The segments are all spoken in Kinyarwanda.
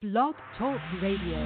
Blog Talk Radio.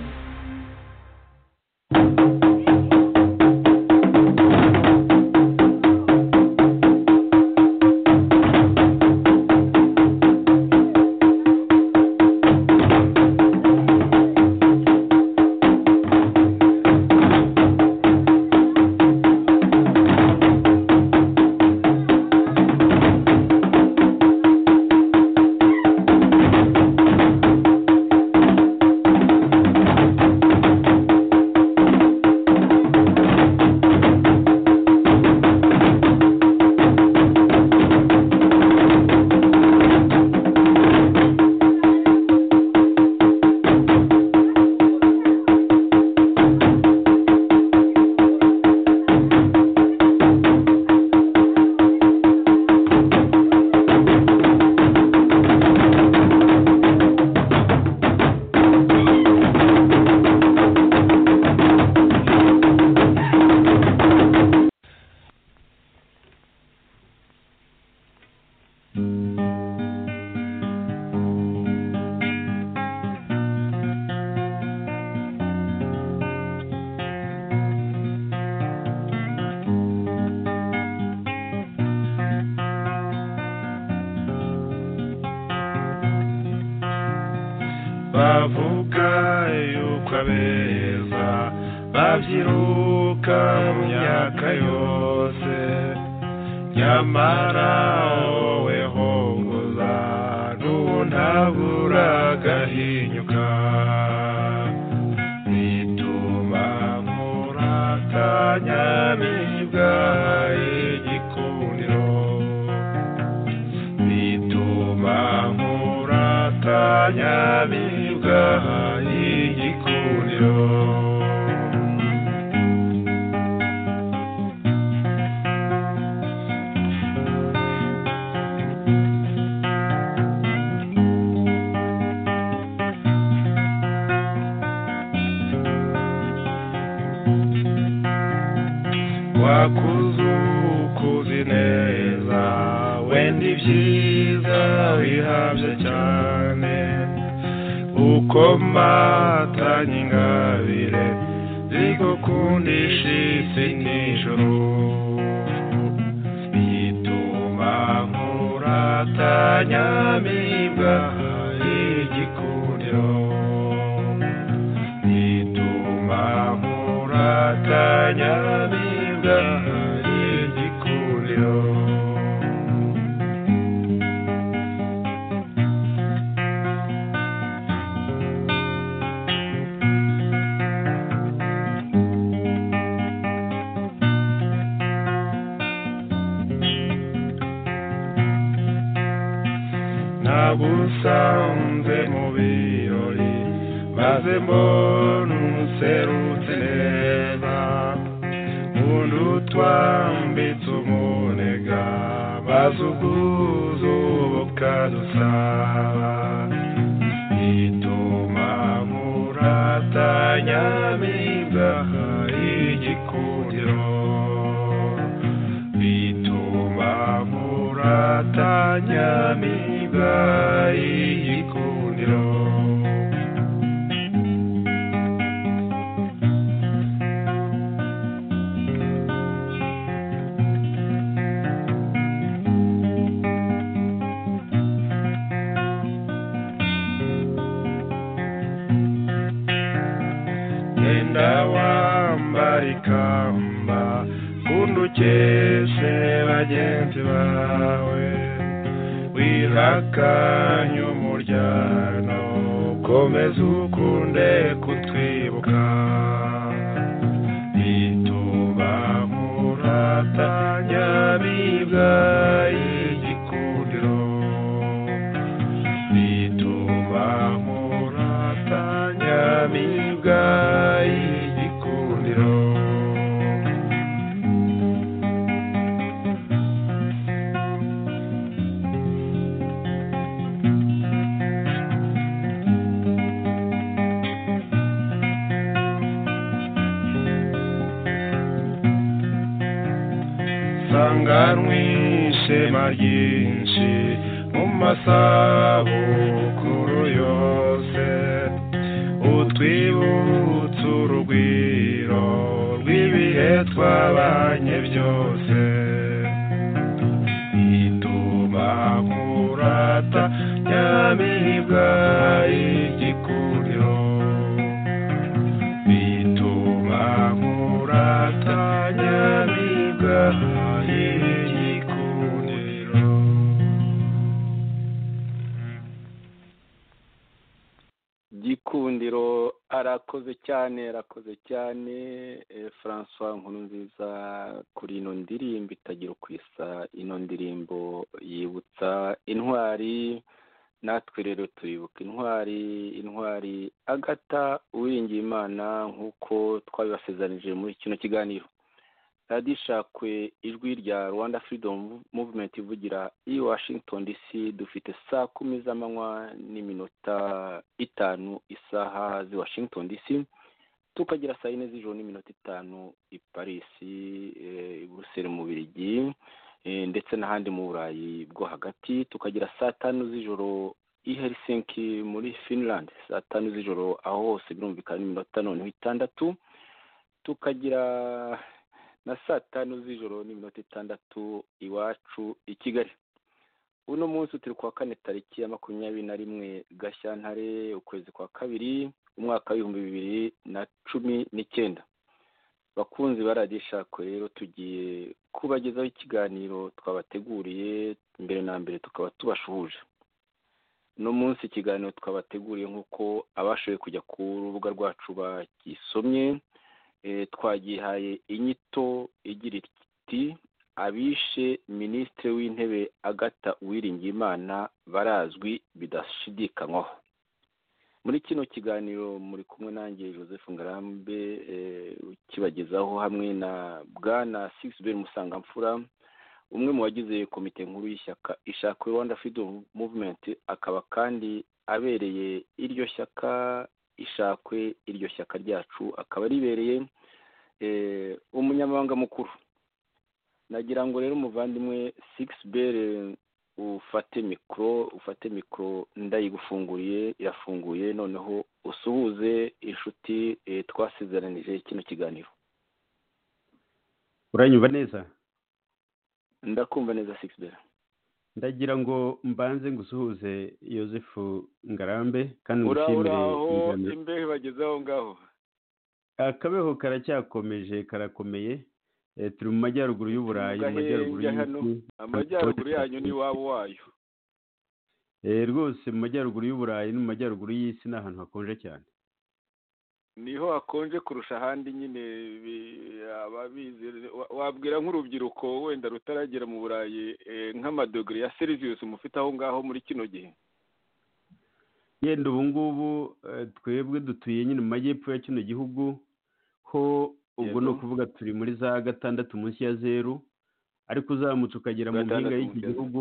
bavuga yuko abeza babyiruka mu myaka yose nyamara wowe hongoza ntuntabura agahinyuka bituma nkuratanya nibwa igikundiro bituma nkuratanya nibwa igikundiro wakuze ukuzi neza wenda ibyiza bihabye cyane uko matanye ingabire zigukundisha isi n'ijoro bituma nkuratanya mibwa igikundiro bituma nkuratanya mibwa igikundiro nagusanze mu birori maze mbona umuserutse neza undi utwambitse umunega maze ubwuzu bukadusaba bituma muratanya mibwaha igikundiro bituma muratanya mibwa igikundiro genda wambara ikamba kundi ukeshe bagenzi bawe wirakanye umuryango komeza ukunde kutwibuka bituma muratanya bibwa igikundiro bituma muratanya bibwa igikundiro sanganwe ishema ryinshi mu masaha yose twabanye byose itumakurata nyamibwa igikuriro itumakurata nyamibwa igikuriro gikundiro arakoze cyane arakoze cyane eh, francois nkuru nziza kuri ino ndirimbo itagira uko isa ino ndirimbo yibutsa intwari natwe rero turibuka intwari intwari agata uwiringiyimana nk'uko twabibasezeranyije muri kino kiganiro radiyo ishakwe ijwi rya rwanda freedom movement ivugira i washington dc dufite saa kumi z'amanywa n'iminota itanu isaha z'i washington dc tukagira saa yine z'ijoro n'iminota itanu i paris eh, i buruseli mu birigi ndetse n'ahandi mu burayi bwo hagati tukagira saa tanu z'ijoro i helsinki muri finland saa tanu z'ijoro aho hose birumvikana n'iminota noneho itandatu tukagira na saa tanu z'ijoro n'iminota itandatu iwacu i kigali uno munsi turi kuwa kane tariki ya makumyabiri na rimwe gashyantare ukwezi kwa kabiri umwaka w'ibihumbi bibiri na cumi n'icyenda bakunzi baradishakwe rero tugiye kubagezaho ikiganiro twabateguriye mbere na mbere tukaba tubashuhuje uno munsi ikiganiro twabateguriye nk'uko abashoboye kujya ku rubuga rwacu bakisomye Eh, twagihaye inyito igira iti abishe minisitiri w'intebe agata uwiringiyimana barazwi bidashidikanywaho muri kino kiganiro muri kumwe nanjye joseph ngarambe eh, ukibagezaho hamwe na bwana sixbel musangamfura umwe mu bagize komite nkuru y'ishyaka ishakwe rwanda freedom movement akaba kandi abereye iryo shyaka ishakwe iryo shyaka ryacu akaba ribereye eh, umunyamabanga mukuru nagira ngo rero umuvandimwe six bell ufate mikoro ufate mikoro ndayigufunguriye irafunguye noneho usuhuze inshuti eh, twasizeranije kino kiganiro uranyumva neza ndakumva neza six bell ndagira ngo mbanze ngusuhuze Yosefu ngarambe kandi ngushimire uraho ingano- imbehe bageze aho ngaho akabeho karacyakomeje karakomeye Eh, turi mu majyaruguru y'uburayi mu Gahenge majyaruguru hano. y'isi amajyaruguru yanyu ni iwabo wayo Eh, rwose mu majyaruguru y'uburayi no mu majyaruguru y'isi ni ahantu hakonje cyane niho hakonje kurusha ahandi nyine bi- ababizi wa- wabwira nk'urubyiruko wenda rutaragera mu burayi eh, nk'amadogere ya serivisi mufite aho ngaho muri kino gihe yenda ubu ngubu eh, twebwe dutuye nyine mu majyepfo ya kino gihugu ho ubwo ni Yego. ukuvuga turi muri za gatandatu munsi ya zeru ariko uzamutse ukagera mu Gatandatu mpinga y'iki munsi ya zeru. gihugu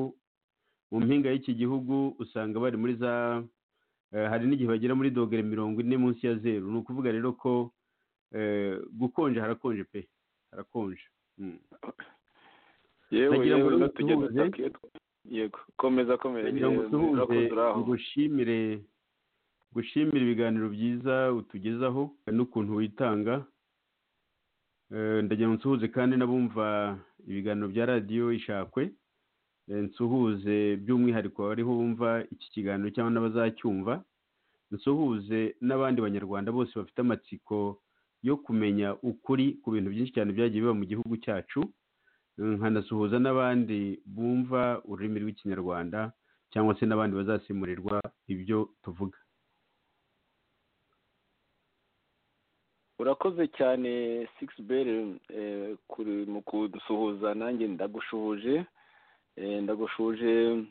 mu mpinga y'iki gihugu usanga bari muri za eh, hari n'igihe bagera muri dogere mirongo ine munsi ya zeru ni ukuvuga rero ko eh, gukonja harakonje pe harakonje Mm. yewe Ndagira ngo yewe no tujya dusuhuze. dutaka iyo twa- yego komeza komeza kugira ngo yewe, dusuhuze urakoze uraho. ngushimire ngushimire ibiganiro byiza utugezaho n'ukuntu witanga Eh, ndagira ngo nsuhuze kandi n'abumva ibiganiro bya radiyo ishakwe Eh, nsuhuze by'umwihariko abariho bumva iki kiganiro cyangwa n'abazacyumva nsuhuze n'abandi banyarwanda bose bafite amatsiko yo kumenya ukuri ku bintu byinshi cyane byagiye biba mu gihugu cyacu nkanasuhuza n'abandi bumva ururimi rw'ikinyarwanda cyangwa se n'abandi bazasimurirwa ibyo tuvuga urakoze cyane six bell eh, kuri mu kudusuhuza nanjye ndagushuhuje eh, ndagushuhuje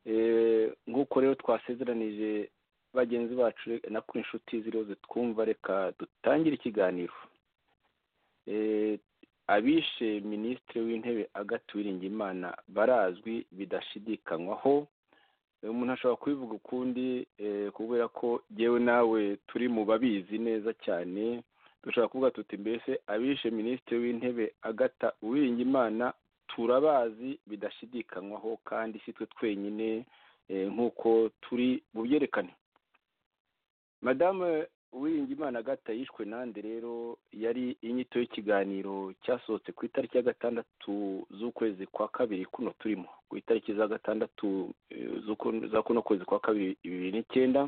eh, nk'uko rero twasezeranije bagenzi bacu re- na kuri inshuti ziriho zitwumva reka dutangire ikiganiro eh, abishe minisitiri w'intebe Agathe Uwiringiyimana barazwi bidashidikanywaho Eh, umuntu ashobora kubivuga ukundi eh, kubera ko yewe nawe turi mu babizi neza cyane dushobora kuvuga tuti mbese abishe minisitiri w'intebe agata uwiringiyimana turabazi bidashidikanywaho kandi si twe twenyine eh, nk'uko turi bubyerekane madamu uwirinda imana agata yishwe nande rero yari inyito y'ikiganiro cyasohotse ku itariki ya gatandatu z'ukwezi kwa kabiri kuno turimo ku itariki za gatandatu eh, z'uku- za kuno kwezi kwa kabiri bibiri n'icyenda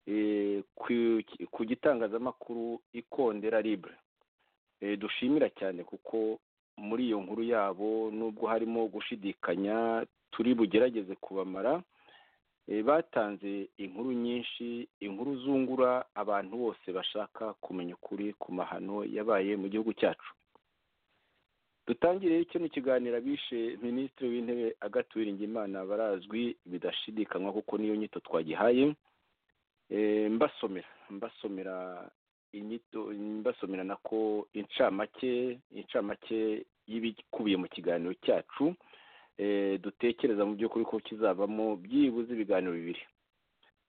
eh, ku- ku gitangazamakuru ikondera libre Eh, dushimira cyane kuko muri iyo nkuru yabo nubwo harimo gushidikanya turi bugerageze kubamara Eh, batanze inkuru nyinshi inkuru zungura abantu bose bashaka kumenya ukuri ku mahano yabaye mu gihugu cyacu dutangire kino kiganiro abishe minisitiri w'intebe agatuwiringa imana barazwi bidashidikanywa kuko niyo nyito twagihaye Eh, mbasomera mbasomera inyito mbasomera nako incamake incamake y'ibikubiye mu kiganiro cyacu eh, dutekereza mu by'ukuri ko kizavamo byibuze ibiganiro bibiri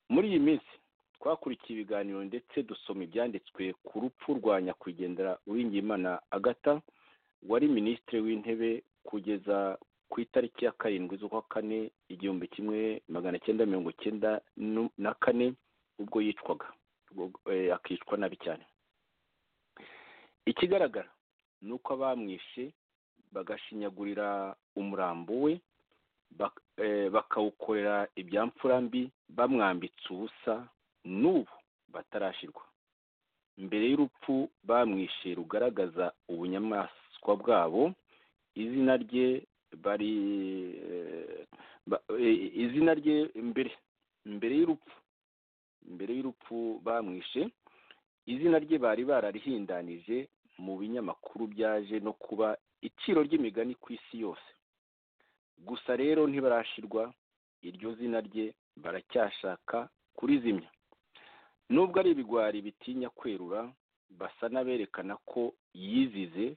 muri iyi minsi twakurikiye ibiganiro ndetse dusoma ibyanditswe ku rupfu rwa nyakwigendera uwingiyimana agata wari minisitiri w'intebe kugeza ku itariki ya karindwi z'ukwa kane igihumbi kimwe magana cyenda mirongo cyenda nu- na kane ubwo yicwaga ubwo, eh, akicwa nabi cyane ikigaragara ni uko abamwishe bagashinyagurira umurambo we bak- eh, bakawukorera ibyamfura mbi bamwambitse ubusa n'ubu batarashirwa mbere y'urupfu bamwishe rugaragaza ubunyamaswa bwabo izina rye bari eh, ba- eh, izina rye mbere mbere y'urupfu mbere y'urupfu bamwishe izina rye bari bararihindanije mu binyamakuru byaje no kuba iciro ry'imigani ku isi yose gusa rero ntibarashirwa iryo zina rye baracyashaka kurizimya nubwo ari ibigwari bitinya kwerura basa n'aberekana ko yizize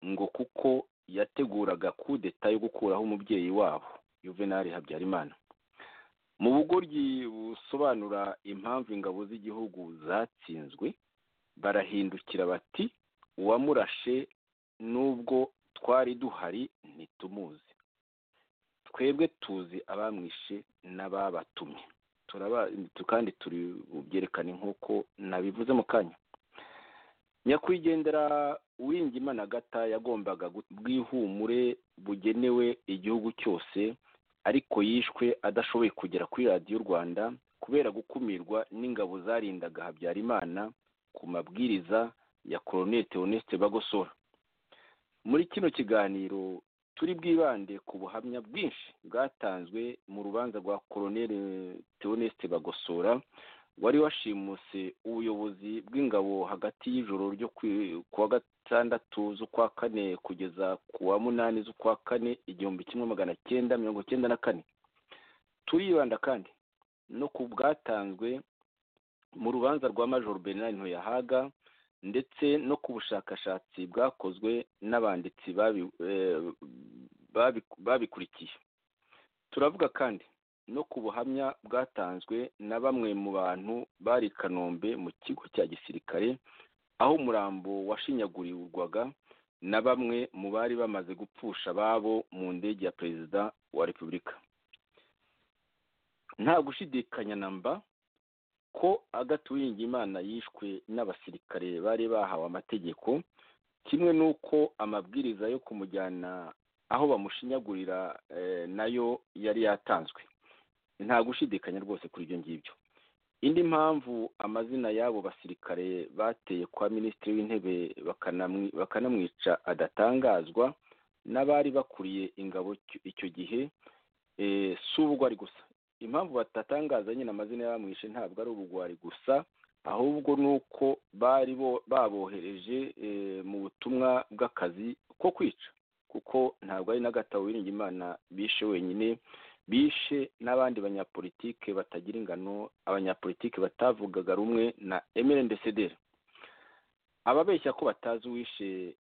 ngo kuko yateguraga kudeta yo gukuraho umubyeyi wabo yuvenali habyarimana mu bugoryi busobanura impamvu ingabo z'igihugu zatsinzwe barahindukira bati uwamurashe nubwo twari duhari ntitumuzi twebwe tuzi abamwishe n'ababatumye turaba kandi turi bubyerekane nk'uko nabivuze mu kanya nyakwigendera uwingimana agata yagombaga gu- bwihumure bugenewe igihugu cyose ariko yishwe adashoboye kugera kuri radiyo rwanda kubera gukumirwa n'ingabo zarindaga habyarimana ku mabwiriza ya koloneli theoneste bagosora muri kino kiganiro turi bwibande ku buhamya bwinshi bwatanzwe mu rubanza rwa koloneli theoneste bagosora wari washimuse ubuyobozi bw'ingabo hagati y'ijoro ryo kwi- ku wa gatandatu z'ukwa kane kugeza ku wa munani z'ukwa kane igihumbi kimwe magana cyenda mirongo cyenda na kane turibanda kandi no ku bwatanzwe mu rubanza rwa major bernard ntuyahaga ndetse no ku bushakashatsi bwakozwe n'abanditsi babi- eh, babi- babikurikiye turavuga kandi no ku buhamya bwatanzwe na bamwe mu bantu bari i kanombe mu kigo cya gisirikare aho umurambo washinyagurirwaga na bamwe mu bari bamaze gupfusha ababo mu ndege ya perezida wa repubulika nta gushidikanya na mba ko agaturinga imana yishwe n'abasirikare bari bahawe amategeko kimwe n'uko amabwiriza yo kumujyana aho bamushinyagurira eh, nayo yari yatanzwe nta gushidikanya rwose kuri ibyo ngibyo indi mpamvu amazina y'abo basirikare bateye kwa minisitiri w'intebe bakanamwi- bakanamwica adatangazwa n'abari bakuriye ingabo icyo- icyo gihe eh, si ubugwari gusa impamvu batatangaza nyine amazina y'abamwishe ntabwo ari ubugwari gusa ahubwo ni uko bari bo- babohereje eh, mu butumwa bw'akazi ko kwica kuko ntabwo ari n'agatabo imana bishe wenyine bishe n'abandi banyapolitike batagira ingano abanyapolitike batavugaga rumwe na emerendecedere ababeshya ko batazi uwishe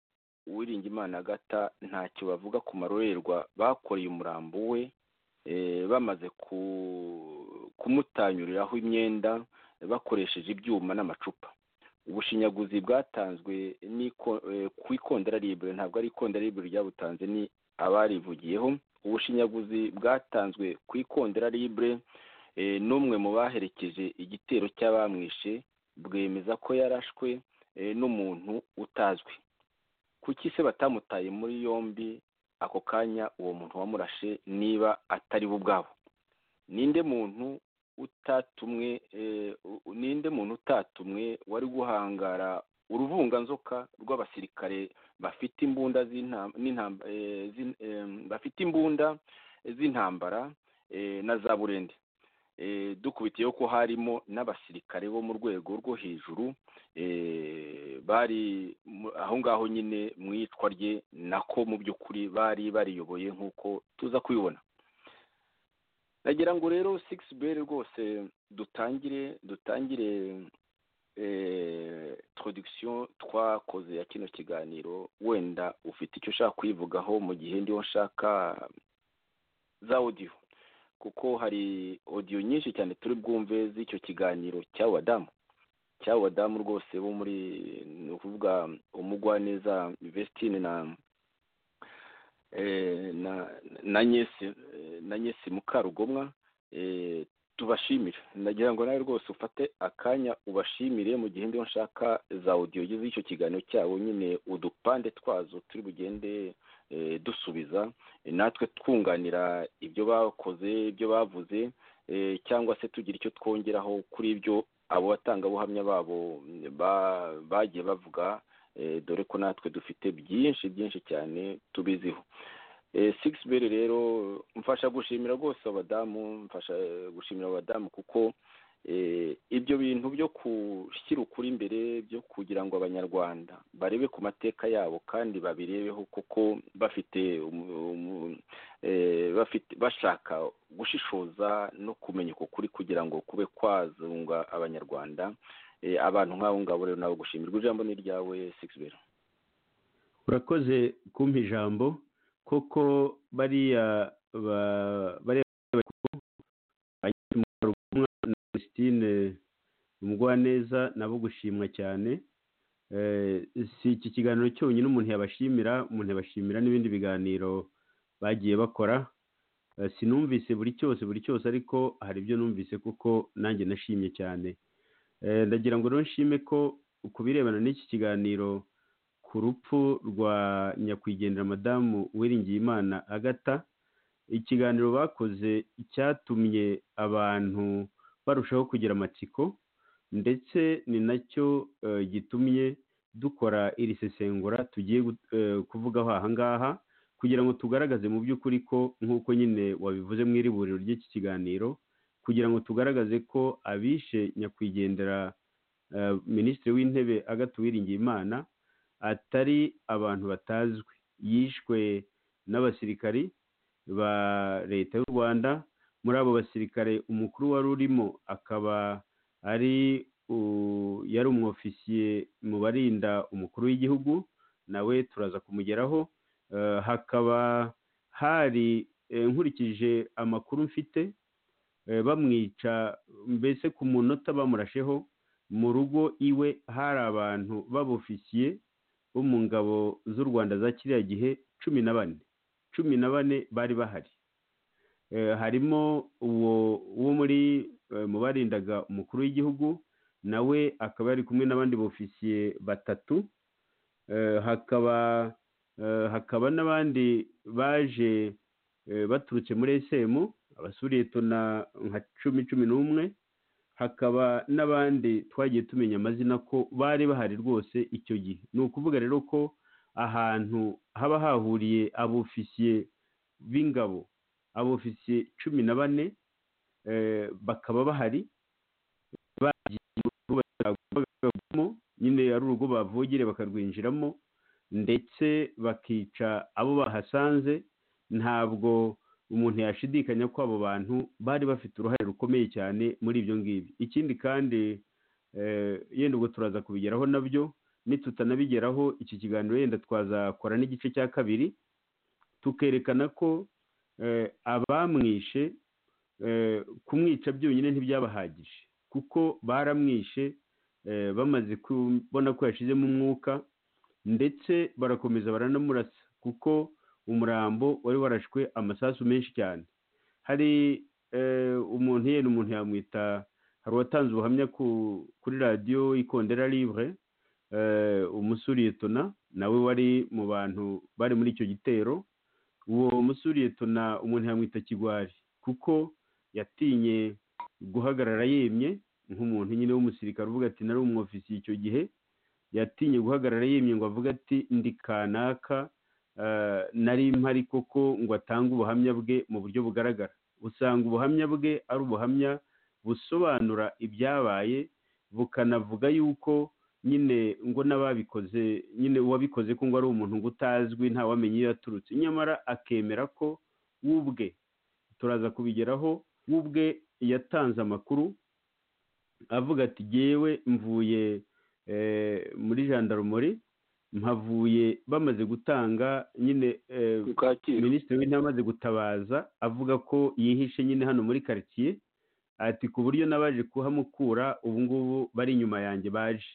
uwiringimana agata ntacyo bavuga ku marorerwa bakoreye umurambo we eh, bamaze ku- kumutanyuriraho imyenda bakoresheje ibyuma n'amacupa ubushinyaguzi bwatanzwe n'iko- eh, ku ikondera libre ntabwo ari ikondera libre ryabutanze ni abarivugiyeho ubushinyaguzi bwatanzwe ku ikondera libre eh, n'umwe mu baherekeje igitero cy'abamwishe bwemeza ko yarashwe eh, n'umuntu utazwi kuki se batamutaye muri yombi ako kanya uwo muntu wamurashe niba atari bo ubwabo ninde muntu utatumwe eh, u- ninde muntu utatumwe wari guhangara uruvunganzoka rw'abasirikare bafite imbunda z'intam- n'intamba- eh, z'in- em, bafite imbunda z'intambara eh, na za burende Eh, dukubitiyeho ko harimo n'abasirikare bo mu rwego rwo hejuru eh, bari mu- aho ngaho nyine mu iyicwa rye nako mu by'ukuri bari bariyoboye nk'uko tuza kubibona nagira ngo rero sigisi beri rwose dutangire dutangire trodikisiyo twakoze ya kino kiganiro wenda ufite icyo ushaka kuyivugaho mu gihe ndiho nshaka za odiyo kuko hari odiyo nyinshi cyane turi bwumve z'icyo kiganiro cy'abadamu cy'abadamu rwose bo muri ni ukuvuga umugwaneza vestine na eh, na na nyesi eh, na nyesi mukarugomwa eh, tubashimire nagira ngo nawe rwose ufate akanya ubashimire mu gihe ndiho nshaka za audio z'icyo kiganiro cyabo nyine udupande twazo turi bugende eh, dusubiza eh, natwe twunganira ibyo bakoze ibyo bavuze eh, cyangwa se tugira icyo twongeraho kuri ibyo abo batangabuhamya babo mm, ba- bagiye bavuga eh, dore ko natwe dufite byinshi byinshi cyane tubiziho sigisi beri rero mfasha gushimira rwose abadamu mfasha eh, gushimira abadamu kuko eh, ibyo bintu byo gushyira ukuri imbere byo kugira ngo abanyarwanda barebe ku mateka yabo kandi babirebeho kuko bafite umu- umu- eh, bafite bashaka gushishoza no kumenya uko kuri kugira ngo kube kwazunga abanyarwanda Eh, abantu nk'abo ngabo rero nabo gushimirwa ijambo ni iryawe sigisi beri urakoze kumpa ijambo koko bariya ba- bariya bakuru Agnes Mukarugomwa na Christine Mugwaneza nabo gushimwa cyane Eh, si iki kiganiro cyonyine umuntu yabashimira umuntu yabashimira n'ibindi biganiro bagiye bakora Eh, sinumvise buri cyose buri cyose ariko hari ibyo numvise kuko nanjye nashimye cyane Eh, ndagira ngo rero nshime ko ku birebana n'iki kiganiro ku rupfu rwa nyakwigendera madamu uwiringiyimana agata ikiganiro bakoze cyatumye abantu barushaho kugira amatsiko ndetse ni nacyo eh, gitumye dukora iri sesengura tugiye gu- eh, kuvugaho aha ngaha kugira ngo tugaragaze mu by'ukuri ko nk'uko nyine wabivuze mu iriburiro ry'iki kiganiro kugira ngo tugaragaze ko abishe nyakwigendera eh, minisitiri w'intebe agata uwiringiyimana atari abantu batazwi yishwe n'abasirikari ba leta y'u rwanda muri abo basirikare umukuru wari urimo akaba ari u- yari umwofisiye mu barinda umukuru w'igihugu nawe turaza kumugeraho Eh, hakaba hari eh, nkurikije amakuru mfite eh, bamwica mbese ku munota bamurasheho mu rugo iwe hari abantu b'abofisiye bo mu ngabo z'u rwanda za kiriya gihe cumi na bane cumi na bane bari bahari Eh, harimo uwo wo muri eh, mu barindaga umukuru w'igihugu nawe akaba yari kumwe n'abandi bofisiye batatu Eh, hakaba eh, hakaba n'abandi baje eh, baturutse muri esemu abasuretona nka cumi cumi n'umwe hakaba n'abandi twagiye tumenya amazina ko bari bahari rwose icyo gihe ni ukuvuga rero ko ahantu haba hahuriye abofisiye b'ingabo abofisiye cumi na bane eh, bakaba bahari bagiye mu rugo bavagamo nyine ari urugo bavogere bakarwinjiramo ndetse bakica abo bahasanze ntabwo umuntu yashidikanya ko abo bantu bari bafite uruhare rukomeye cyane muri ibyo ngibyo ikindi kandi eh, yenda ubwo turaza kubigeraho nabyo nitutanabigeraho iki kiganiro yenda twazakora n'igice cya kabiri tukerekana ko eh, abamwishe eh, kumwica byonyine ntibyabahagije kuko baramwishe eh, bamaze kubona ko yashizemo umwuka ndetse barakomeza baranamurasa kuko umurambo wari warashwe amasasu menshi cyane hari eh, umuntu yenda umuntu yamwita hari uwatanze ubuhamya ku- kuri radiyo ikondera livre eh, umusuriyetona nawe wari mu bantu bari muri icyo gitero uwo musuriyetona umuntu yamwita kigwari kuko yatinye guhagarara yemye nk'umuntu nyine w'umusirikare uvuga ati nari umwofisiye icyo gihe yatinye guhagarara yemye ngo avuge ati ndi kanaka eh, nari mpari koko ngo atange ubuhamya bwe mu buryo bugaragara usanga ubuhamya bwe ari ubuhamya busobanura ibyabaye bukanavuga yuko nyine ngo n'ababikoze nyine uwabikoze ko ngo ari umuntu ngo utazwi ntawamenya iyo yaturutse nyamara akemera ko we ubwe turaza kubigeraho we ubwe yatanze amakuru avuga ati jyewe mvuye eh, muri jandarumori mpavuye bamaze gutanga nyine eh, ku kacyiru minisitiri w'intebe amaze gutabaza avuga ko yihishe nyine hano muri karitsiye ati ku buryo n'abaje kuhamukura ubu ngubu bari inyuma yanjye baje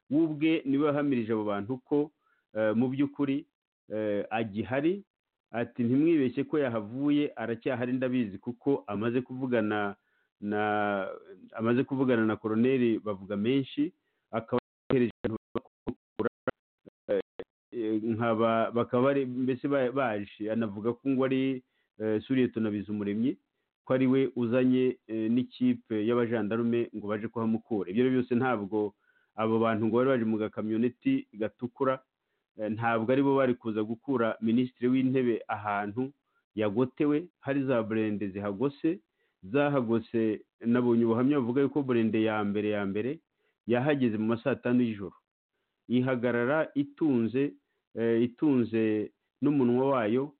we ubwe niwe wahamirije abo bantu ko eh, mu by'ukuri eh, agihari ati ntimwibeshye ko yahavuye aracyahari ndabizi kuko amaze kuvugana na amaze kuvugana na koroneri bavuga menshi akaba yohereje abantu bakamukura eh, nkaba bakaba bari mbese ba- baje anavuga ko ngo ari eh, suriyetona bizumuremyi ko ari we uzanye eh, n'ikipe y'abajandarume ngo baje kuhamukura ibyo ari byo byose ntabwo abo bantu ngo bari baje mu gakamyoneti gatukura eh, ntabwo aribo bari kuza gukura minisitiri w'intebe ahantu yagotewe hari za burende zihagose zahagose nabonye ubuhamya buvuga yuko burende ya mbere ya mbere yahageze mu ma saa tanu y'ijoro ihagarara itunze eh, itunze n'umunwa wayo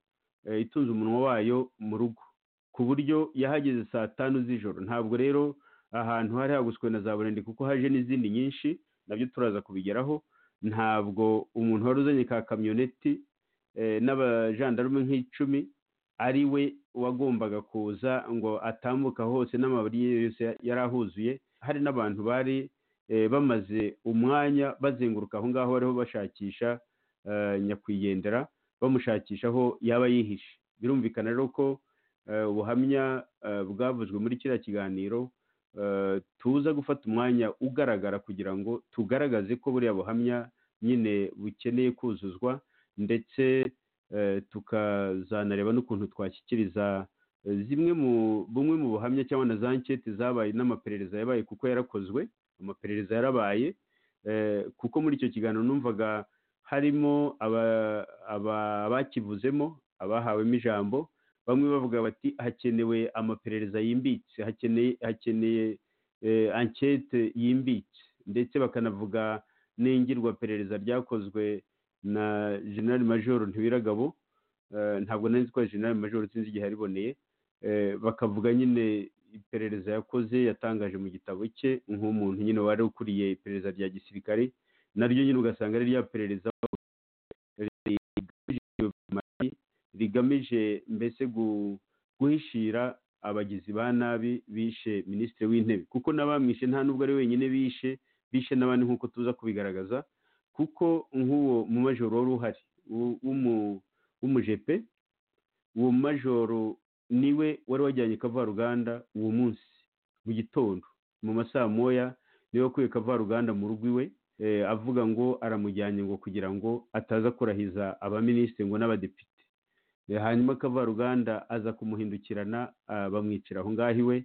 eh, itunze umunwa wayo mu rugo ku buryo yahageze saa tanu z'ijoro ntabwo rero ahantu hari haguswe na za burende kuko haje n'izindi nyinshi nabyo turaza kubigeraho ntabwo umuntu wari uzanye ka kamyoneti eh, n'abajandarume nk'icumi ari we wagombaga kuza ngo atambuka hose n'amabari ye yose yari ahuzuye hari n'abantu bari eh, bamaze umwanya bazenguruka aho ngaho bariho bashakisha eh, nyakwigendera bamushakisha aho yaba yihishe birumvikana rero ko eh, ubuhamya eh, bwavuzwe muri kiriya kiganiro eh, tuza gufata umwanya ugaragara kugira ngo tugaragaze ko buriya buhamya nyine bukeneye kuzuzwa ndetse eh, tukazanareba n'ukuntu twashyikiriza eh, zimwe mu bumwe mu buhamya cyangwa na za nketi zabaye n'amaperereza yabaye kuko yarakozwe amaperereza yarabaye eh, kuko muri icyo kiganiro numvaga harimo aba- aba- abakivuzemo abahawemo ijambo bamwe bavuga bati hakenewe amaperereza yimbitse hakeneye hakeneye eh, ankete yimbitse ndetse bakanavuga n'ingirwaperereza ryakozwe na general major ntibiragabo eh, ntabwo nari nzi ko ari general major sinzi igihe yariboneye eh, bakavuga nyine iperereza yakoze yatangaje mu gitabo cye nk'umuntu nyine wari ukuriye iperereza rya gisirikare naryo nyine ugasanga ari rya perereza rigamije dipolomasi, rigamije mbese gu- guhishira abagizi ba nabi bishe minisitiri w'intebe kuko n'abamwishe nta n'ubwo ari wenyine bishe bishe n'abandi nk'uko tuza kubigaragaza kuko nk'uwo mu majoro wari uhari w'u- w'umu- w'umujepe uwo majoro niwe wari wajyanye kavaruganda uwo munsi mu gitondo mu masaa moya niwe wakuye kavaruganda mu rugo iwe eh, avuga ngo aramujyanye ngo kugira ngo ataza kurahiza abaminisitiri ngo n'abadepite Eh, hanyuma kavaruganda aza kumuhindukirana ah, bamwicira aho ngaho iwe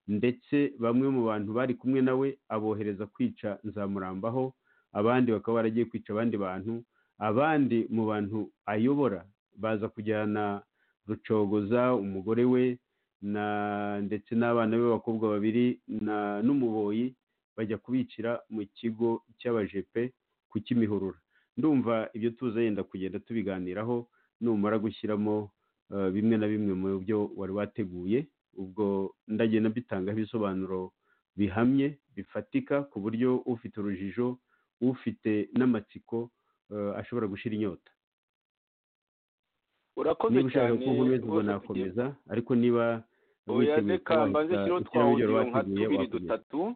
ndetse bamwe mu bantu bari kumwe nawe abohereza kwica nzamurambaho abandi bakaba baragiye kwica abandi bantu abandi mu bantu ayobora baza kujyana rucogoza umugore we na ndetse n'abana be b'abakobwa babiri na n'umuboyi bajya kubicira mu kigo cy'abajepe ku kimihurura ndumva ibyo tuza yenda kugenda tubiganiraho numara gushyiramo eh, bimwe na bimwe mu byo wari wateguye ubwo ndagenda mbitangaho ibisobanuro bihamye bifatika ku buryo ufite urujijo ufite n'amatsiko eh, ashobora gushira inyota urakoze niba ushaka cyane kukomeza ubwo rwose tugiye nakomeza ariko niba oya witeguye reka kuba mbanze wahita kiriho twa ushyiraho audio ibyo wari nka wateguye, tubiri wakomeza. dutatu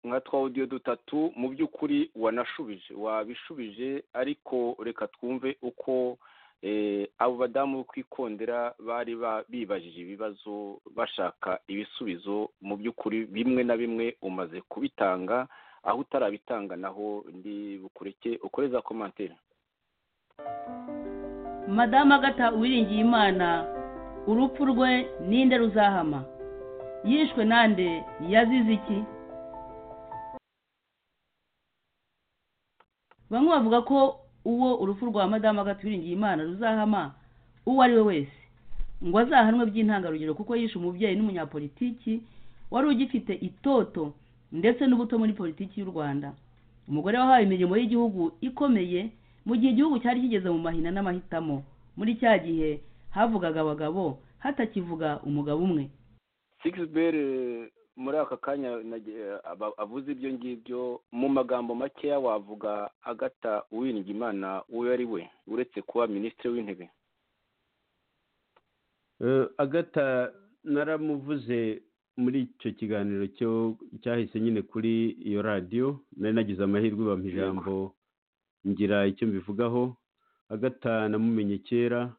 nka twa audio dutatu mu by'ukuri wanashubije wabishubije ariko reka twumve uko abo badamu bo kwikondera bari bibajije ibibazo bashaka ibisubizo mu by'ukuri bimwe na bimwe umaze kubitanga aho utarabitanga naho ndi bukureke ukoreza komantere madamu agata uwiringiye imana urupfu rwe ninde ruzahama yishwe nande yazize iki bamwe bavuga ko uwo urupfu rwa madamu agata uwiringiye imana ruzahama uwo ari we wese ngo azahanwe by'intangarugero kuko yishe umubyeyi n'umunyapolitiki wari ugifite itoto ndetse n'ubuto muri politiki y'u rwanda umugore wahawe imirimo y'igihugu ikomeye mu gihe igihugu cyari kigeze mu mahina n'amahitamo muri cya gihe havugaga abagabo hatakivuga umugabo umwe sigisi muri aka kanya avuze ibyo ngibyo mu magambo makeya wavuga agata uwiringimana uwo ari we uretse kuba minisitiri w'intebe agata naramuvuze muri icyo kiganiro cyo cyahise nyine kuri iyo radiyo nari nagize amahirwe bampa ijambo ngira icyo mbivugaho agata namumenye kera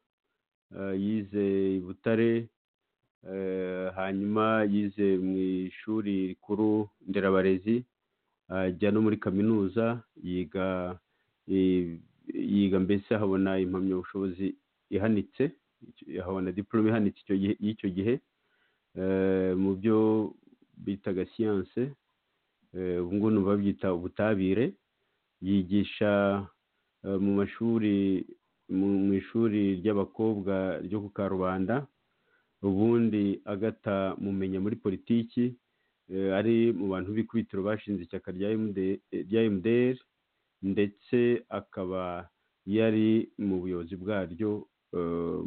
yize i butare hanyuma yize mu ishuri rikuru nderabarezi ajya no muri kaminuza yiga yiga mbese ahabona impamyabushobozi ihanitse ahabona diporome ihanitse y'icyo gihe mu byo bitaga siyanse ubu ngubu ni babyita ubutabire yigisha mu mashuri mu ishuri ry'abakobwa ryo ku karubanda ubundi agata mumenya muri politiki ari mu bantu b'ikubitiro bashinze ishyaka rya emuderi ndetse akaba yari mu buyobozi bwaryo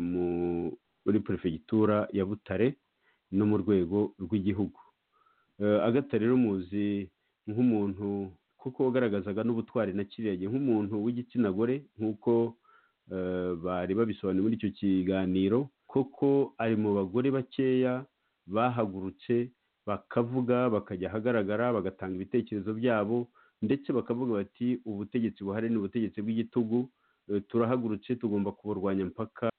muri perefegitura ya butare no mu rwego rw'igihugu agata rero muzi nk'umuntu kuko wagaragazaga n'ubutwari na kiriya gihe nk'umuntu w'igitsina gore nk'uko bari babisobanuye muri icyo kiganiro koko ari mu bagore bakeya bahagurutse bakavuga bakajya ahagaragara bagatanga ibitekerezo byabo ndetse bakavuga bati ubutegetsi buhari ni ubutegetsi bw'igitugu turahagurutse tugomba kuburwanya mpaka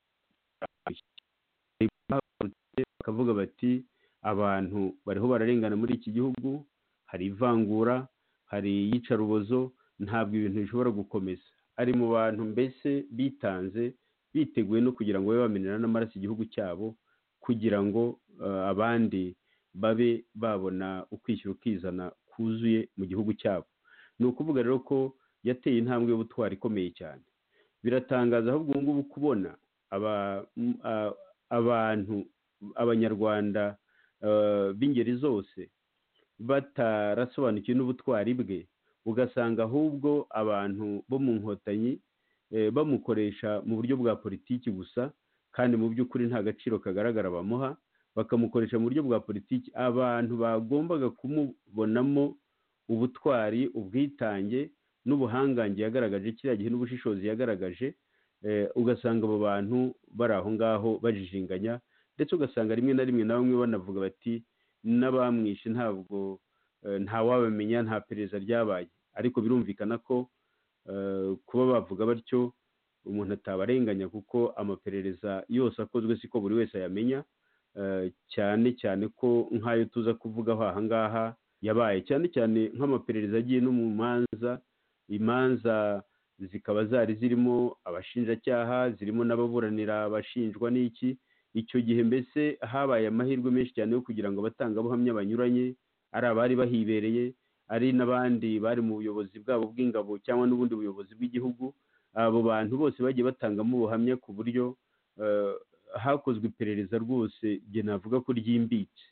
bakavuga bati abantu bariho bararengana muri iki gihugu hari ivangura hari iyicarubozo ntabwo ibintu bishobora gukomeza ari mu bantu mbese bitanze biteguye no kugira ngo babe bamenera n'amaraso igihugu cyabo kugira ngo abandi babe babona ukwishyira ukizana kuzuye mu gihugu cyabo ni ukuvuga rero ko yateye intambwe y'ubutwari ikomeye cyane biratangaza ahubwo ubu ngubu kubona abantu abanyarwanda b'ingeri zose batarasobanukiwe n'ubutwari bwe ugasanga ahubwo abantu bo mu nkotanyi bamukoresha mu buryo bwa politiki gusa kandi mu by'ukuri nta gaciro kagaragara bamuha bakamukoresha mu buryo bwa politiki abantu bagombaga kumubonamo ubutwari ubwitange n'ubuhangange yagaragaje kiriya gihe n'ubushishozi yagaragaje ugasanga abo bantu bari aho ngaho bajijinganya ndetse ugasanga rimwe na rimwe na bamwe banavuga bati n'abamwishe ntabwo ntawabamenya nta perezida ryabaye ariko birumvikana ko kuba bavuga batyo umuntu atabarenganya kuko amaperereza yose akozwe siko buri wese ayamenya cyane cyane ko nk'ayo tuza kuvugaho aha ngaha yabaye cyane cyane nk'amaperereza agiye no mu manza imanza zikaba zari zirimo abashinjacyaha zirimo n'ababuranira abashinjwa n'iki icyo gihe mbese habaye amahirwe menshi cyane yo kugira ngo abatangabuhamya banyuranye ari abari bahibereye ari n'abandi bari mu buyobozi bwabo bw'ingabo cyangwa n'ubundi buyobozi bw'igihugu abo bantu bose bagiye batangamo ubuhamya ku buryo hakozwe iperereza rwose igihe navuga ko ryimbitse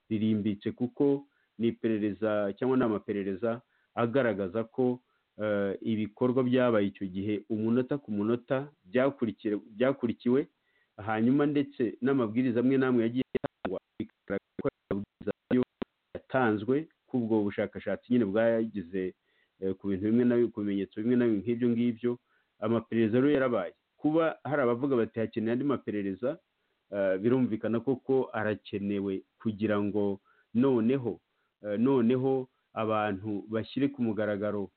ririmbitse kuko ni iperereza cyangwa ni amaperereza agaragaza ko ibikorwa byabaye icyo gihe umunota ku munota byakurikiwe hanyuma ndetse n'amabwiriza amwe n'amwe yagiye atangwa bigaragara ko amabwiriza yatanzwe k'ubwo bushakashatsi nyine bwagize ku bintu bimwe na ku bimenyetso bimwe na bimwe nk'ibyo ngibyo amaperereza rero yarabaye kuba hari abavuga bati hakeneye andi maperereza birumvikana koko arakenewe kugira ngo noneho noneho abantu bashyire ku mugaragaro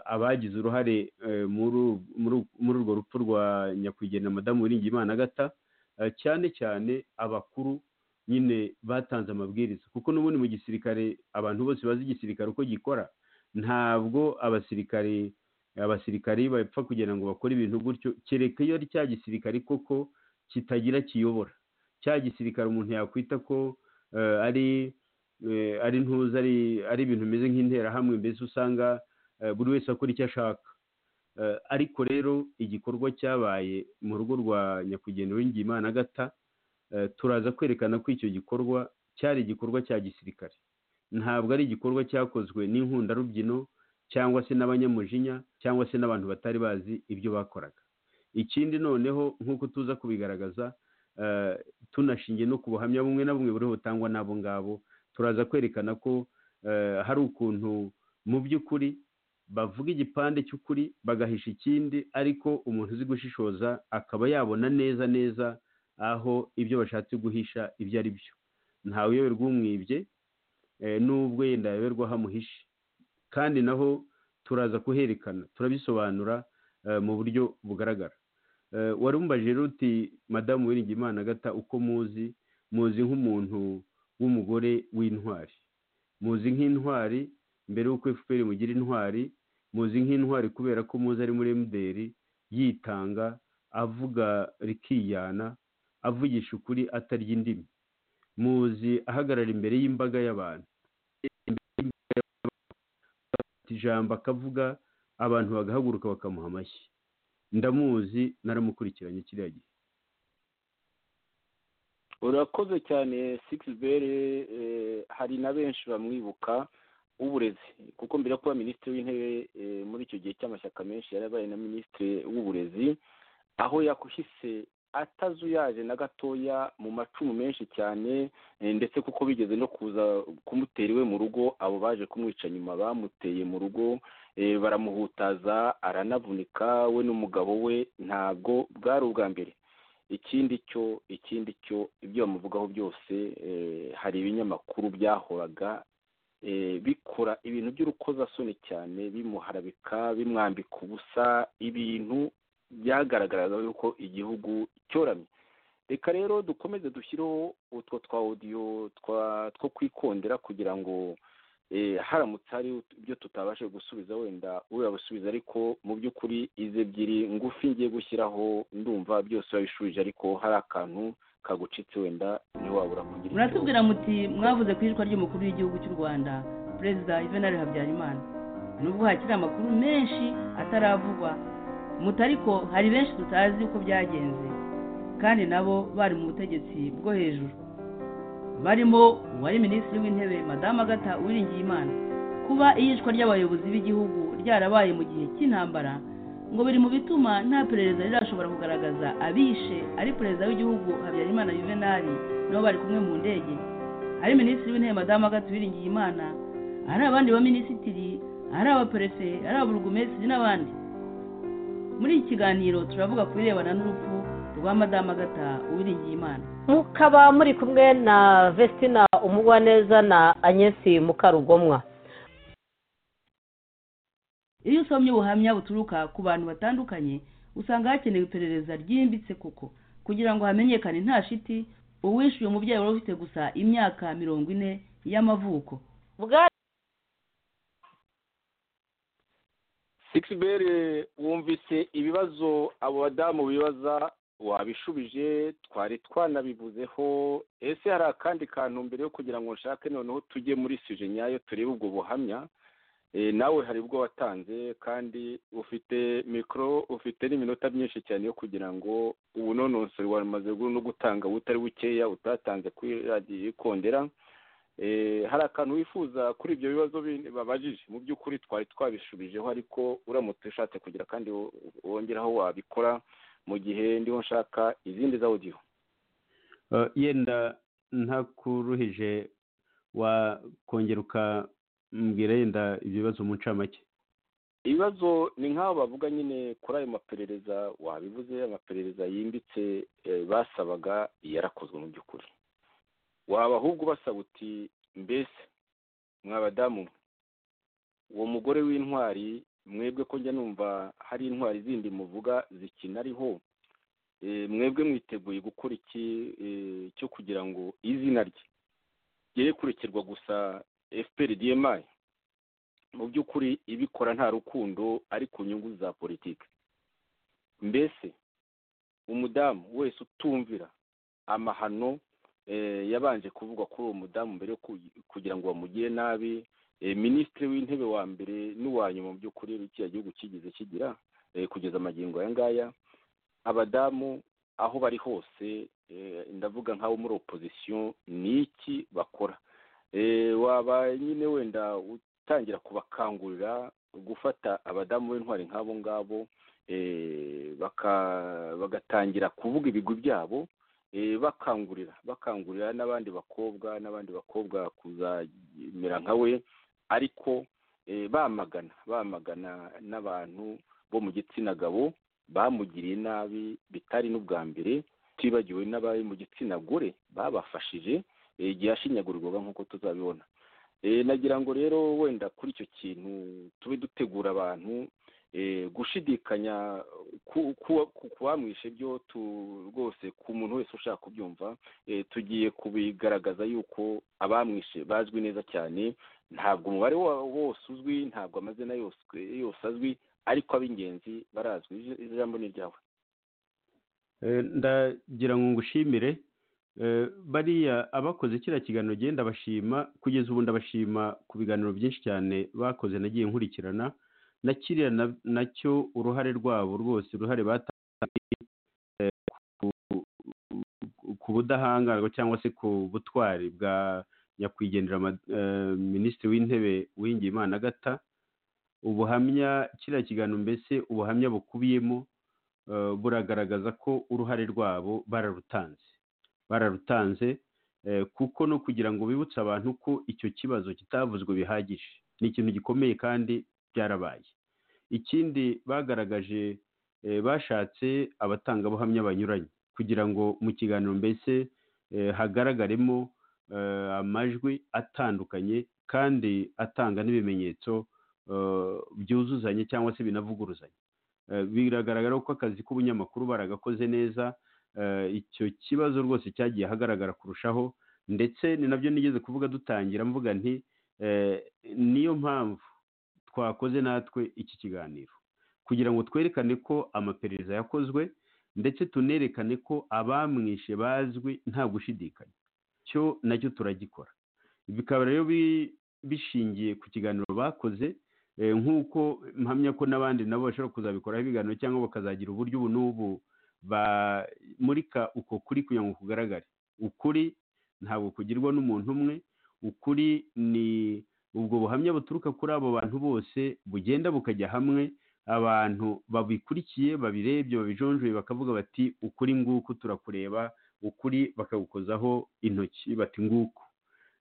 abagize uruhare eh, muri uru- muri uru- muri urwo rupfu rwa nyakwigendera madamu Uwiringiyimana agata eh, cyane cyane abakuru nyine batanze amabwiriza kuko n'ubundi mu gisirikare abantu bose bazi igisirikare uko gikora ntabwo abasirikare abasirikari bapfa kugira ngo bakore ibintu gutyo kereka iyo ari cya gisirikare koko kitagira kiyobora cya gisirikare umuntu yakwita ko eh, ari eh, ari ntuza ari ari ibintu bimeze nk'interahamwe mbese usanga eh, buri wese akora icyo ashaka Eh, ariko rero igikorwa cyabaye mu rugo rwa nyakugenda w'ingimana agata turaza kwerekana ko icyo gikorwa cyari igikorwa cya gisirikare ntabwo ari igikorwa cyakozwe n'inkundarubyino cyangwa se n'abanyamujinya cyangwa se n'abantu batari bazi ibyo bakoraga ikindi noneho nk'uko tuza kubigaragaza eh, tunashingiye no ku buhamya bumwe na bumwe buriho butangwa n'abo ngabo turaza kwerekana ko eh, hari ukuntu mu by'ukuri bavuga igipande cy'ukuri bagahisha ikindi ariko umuntu uzi gushishoza akaba yabona neza neza aho ibyo bashatse guhisha ibyo ari byo ntaweyoberwa umwibye eh, n'ubwo yenda yayoberwa aho amuhishe kandi naho turaza kuherekana turabisobanura eh, mu buryo bugaragara Eh, wari umubajije rero uti madamu wiringimana agata uko muzi muzi nk'umuntu w'umugore w'intwari muzi nk'intwari mbere y'uko efuperi mugira intwari muzi nk'intwari kubera ko muzi ari muri emuderi yitanga avuga rikiyana avugisha ukuri atarya indimi muzi ahagarara imbere y'imbaga y'abantu ijambo akavuga abantu bagahaguruka bakamuha amashyi ndamuzi naramukurikiranye kiriya gihe urakoze cyane sigisi bere hari na benshi bamwibuka w'uburezi kuko mbere yo kuba minisitiri w'intebe eh, muri icyo gihe cy'amashyaka menshi yari abaye na minisitiri w'uburezi aho yakuhise atazuyaje na gatoya mu macumu menshi cyane eh, ndetse kuko bigeze no kuza kumutera iwe mu rugo abo baje kumwica nyuma bamuteye mu rugo eh, baramuhutaza aranavunika we n'umugabo we ntabwo bwari ubwa mbere ikindi cyo ikindi cyo ibyo bamuvugaho byose eh, hari ibinyamakuru byahoraga eh, bikora ibintu by'urukozasoni cyane bimuharabika bimwambika ubusa ibintu byagaragaraga yuko igihugu cyoramye reka rero dukomeze dushyireho utwo twa odiyo two kwikondera kugira ngo eh, haramutse hari ibyo tutabashije gusubiza wenda urabisubiza ariko mu by'ukuri izi ebyiri ngufi ngiye gushyiraho ndumva byose babishubije ariko hari akantu kagucitse wenda ntiwabura kugira icyo- muratubwira muti mwavuze ku ijwi ry'umukuru w'igihugu cy'u rwanda perezida yuvenali habyarimana nubwo hakiri amakuru menshi ataravugwa muti ariko hari benshi tutazi uko byagenze kandi nabo bari mu butegetsi bwo hejuru barimo uwari minisitiri w'intebe madamu agata uwiringiye imana kuba iyicwa ry'abayobozi b'igihugu ryarabaye mu gihe cy'intambara ngo biri mu bituma nta perereza rirashobora kugaragaza abishe ari perezida w'igihugu habyarimana yuvenali nabo bari kumwe mu ndege ari minisitiri w'intebe madamu agati uwiringiyimana hari abandi baminisitiri ari abaperefe ari ababurugumesitiri n'abandi muri iki kiganiro turavuga ku birebana n'urupfu rwa madamu agata uwiringiyimana mukaba muri kumwe na vestina umugwaneza na agnesi mukarugomwa iyo usomye ubuhamya buturuka ku bantu batandukanye usanga hakenewe iperereza ryimbitse kuko kugira ngo hamenyekane nta shiti uwishyuye umubyeyi wari ufite gusa imyaka mirongo ine y'amavuko bwari sigibere wumvise ibibazo abo badamu bibaza wabishubije twari twanabivuzeho ese hari akandi kantu mbere yo kugira ngo nshake noneho tujye muri suje nyayo turebe ubwo buhamya Eh, nawe hari ubwo watanze kandi ufite mikoro ufite n'iminota myinshi cyane yo kugira ngo ubunonosore wamaze gu- no gutanga butari bukeya utatanze kuri radiyo ikondera Eh, hari akantu wifuza kuri ibyo bibazo bi- babajije mu by'ukuri twari twabishubijeho ariko uramutse ushatse kugira kandi wo- wongeraho wabikora mu gihe ndiho nshaka izindi za audio Eh, yenda ntakuruhije wakongera ukambwira yenda ibyo bibazo mu ncamake ibibazo ni nk'aho bavuga nyine kuri ayo maperereza wabivuze amaperereza yimbitse eh, basabaga yarakozwe mu by'ukuri waba ahubwo ubasaba uti mbese mwabadamu mwe, uwo mugore w'intwari mwebwe ko njya numva hari intwari zindi muvuga zikinariho mwebwe mwiteguye gukora iki eh, cyo kugira ngo izina rye ryere kurekerwa gusa fpr dmi mu by'ukuri ibikora nta rukundo ari ku nyungu za politiki mbese umudamu wese utumvira amahano eh, yabanje kuvugwa kuri uwo mudamu mbere yo ku- kugira ngo bamugire nabi eh, minisitiri w'intebe wa mbere n'uwa nyuma mu by'ukuri kiriya gihugu kigeze kigira eh, kugeza amagingo aya ngaya abadamu aho bari hose eh, ndavuga nk'abo muri opozisiyo ni iki bakora Eh, waba nyine wenda utangira kubakangurira gufata abadamu b'intwari nk'abo ngabo eh, baka- bagatangira kuvuga ibigwi byabo eh, bakangurira bakangurira n'abandi bakobwa n'abandi bakobwa kuzamera nka we ariko eh, bamagana bamagana n'abantu bo mu gitsina gabo bamugiriye nabi bitari n'ubwa mbere tibagiwe n'abari mu gitsina gore babafashije eh, igihe yashinyagurirwaga nk'uko tuzabibona Eh, nagira ngo rero wenda kuri icyo kintu tube dutegura abantu eh, gushidikanya ku- ku- ku ku bamwishe byo tu- rwose ku muntu wese ushaka kubyumva eh, tugiye kubigaragaza yuko abamwishe bazwi neza cyane ntabwo umubare wa- wose uzwi ntabwo amazina yose yose azwi ariko ab'ingenzi barazwi Ij- ijambo ni ryawe Eh, ndagira ngo ngushimire Eh, bariya abakoze kiriya kiganiro genda bashima kugeza ubu ndabashima ku biganiro byinshi cyane bakoze nagiye nkurikirana na kiriya na- nacyo uruhare rwabo rwose uruhare batanze eh, ku- ku- ku budahangarwa cyangwa se ku butwari bwa nyakwigendera ama- eh, minisitiri w'intebe uwingiyimana agata ubuhamya kiriya kiganiro mbese ubuhamya bukubiyemo eh, buragaragaza ko uruhare rwabo bararutanze bararutanze eh, kuko no kugira ngo bibutse abantu ko icyo kibazo kitavuzwe bihagije ni ikintu gikomeye kandi byarabaye ikindi bagaragaje eh, bashatse abatangabuhamya banyuranye kugira ngo mu kiganiro mbese eh, hagaragaremo eh, amajwi atandukanye kandi atanga n'ibimenyetso eh, byuzuzanye cyangwa se binavuguruzanye Eh, biragaragara ko akazi k'ubunyamakuru baragakoze neza eh, icyo kibazo rwose cyagiye hagaragara kurushaho ndetse ni nabyo nigeze kuvuga dutangira mvuga nti eh, niyo mpamvu twakoze natwe iki kiganiro kugira ngo twerekane ko amaperereza yakozwe ndetse tunerekane ko abamwishe bazwi nta gushidikanya cyo nacyo turagikora bikaba rero bi- bishingiye ku kiganiro bakoze eh, nk'uko mpamya ko n'abandi nabo bashobora kuzabikoraho ibiganiro cyangwa bakazagira uburyo ubu n'ubu bamurika uko kuri kugira ngo kugaragare ukuri ntabwo kugirwa n'umuntu umwe ukuri ni ubwo buhamya buturuka kuri abo bantu bose bugenda bukajya hamwe abantu babikurikiye babirebye babijonjoye bakavuga bati ukuri nguku turakureba ukuri bakagukozaho intoki bati nguku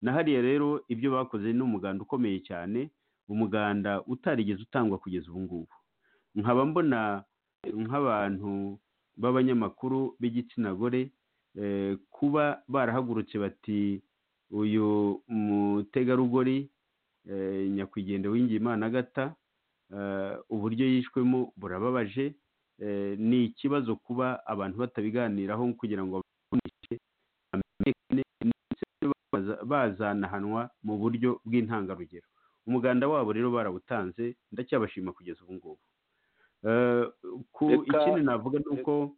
na hariya rero ibyo bakoze ni umuganda ukomeye cyane umuganda utarigeze utangwa kugeza ubu ngubu nkaba mbona nk'abantu b'abanyamakuru b'igitsina gore eh, kuba barahagurutse bati uyu mutegarugori eh, nyakwigendera w'ingimana agata uburyo yishwemo burababaje eh, ni ikibazo kuba abantu batabiganiraho kugira ngo babunishe bamenyekane ndetse baza- bazanahanwa mu buryo bw'intangarugero umuganda wabo rero barawutanze ndacyabashima kugeza ubu ngubu Eh, ku Reka- ikindi navuga ni uko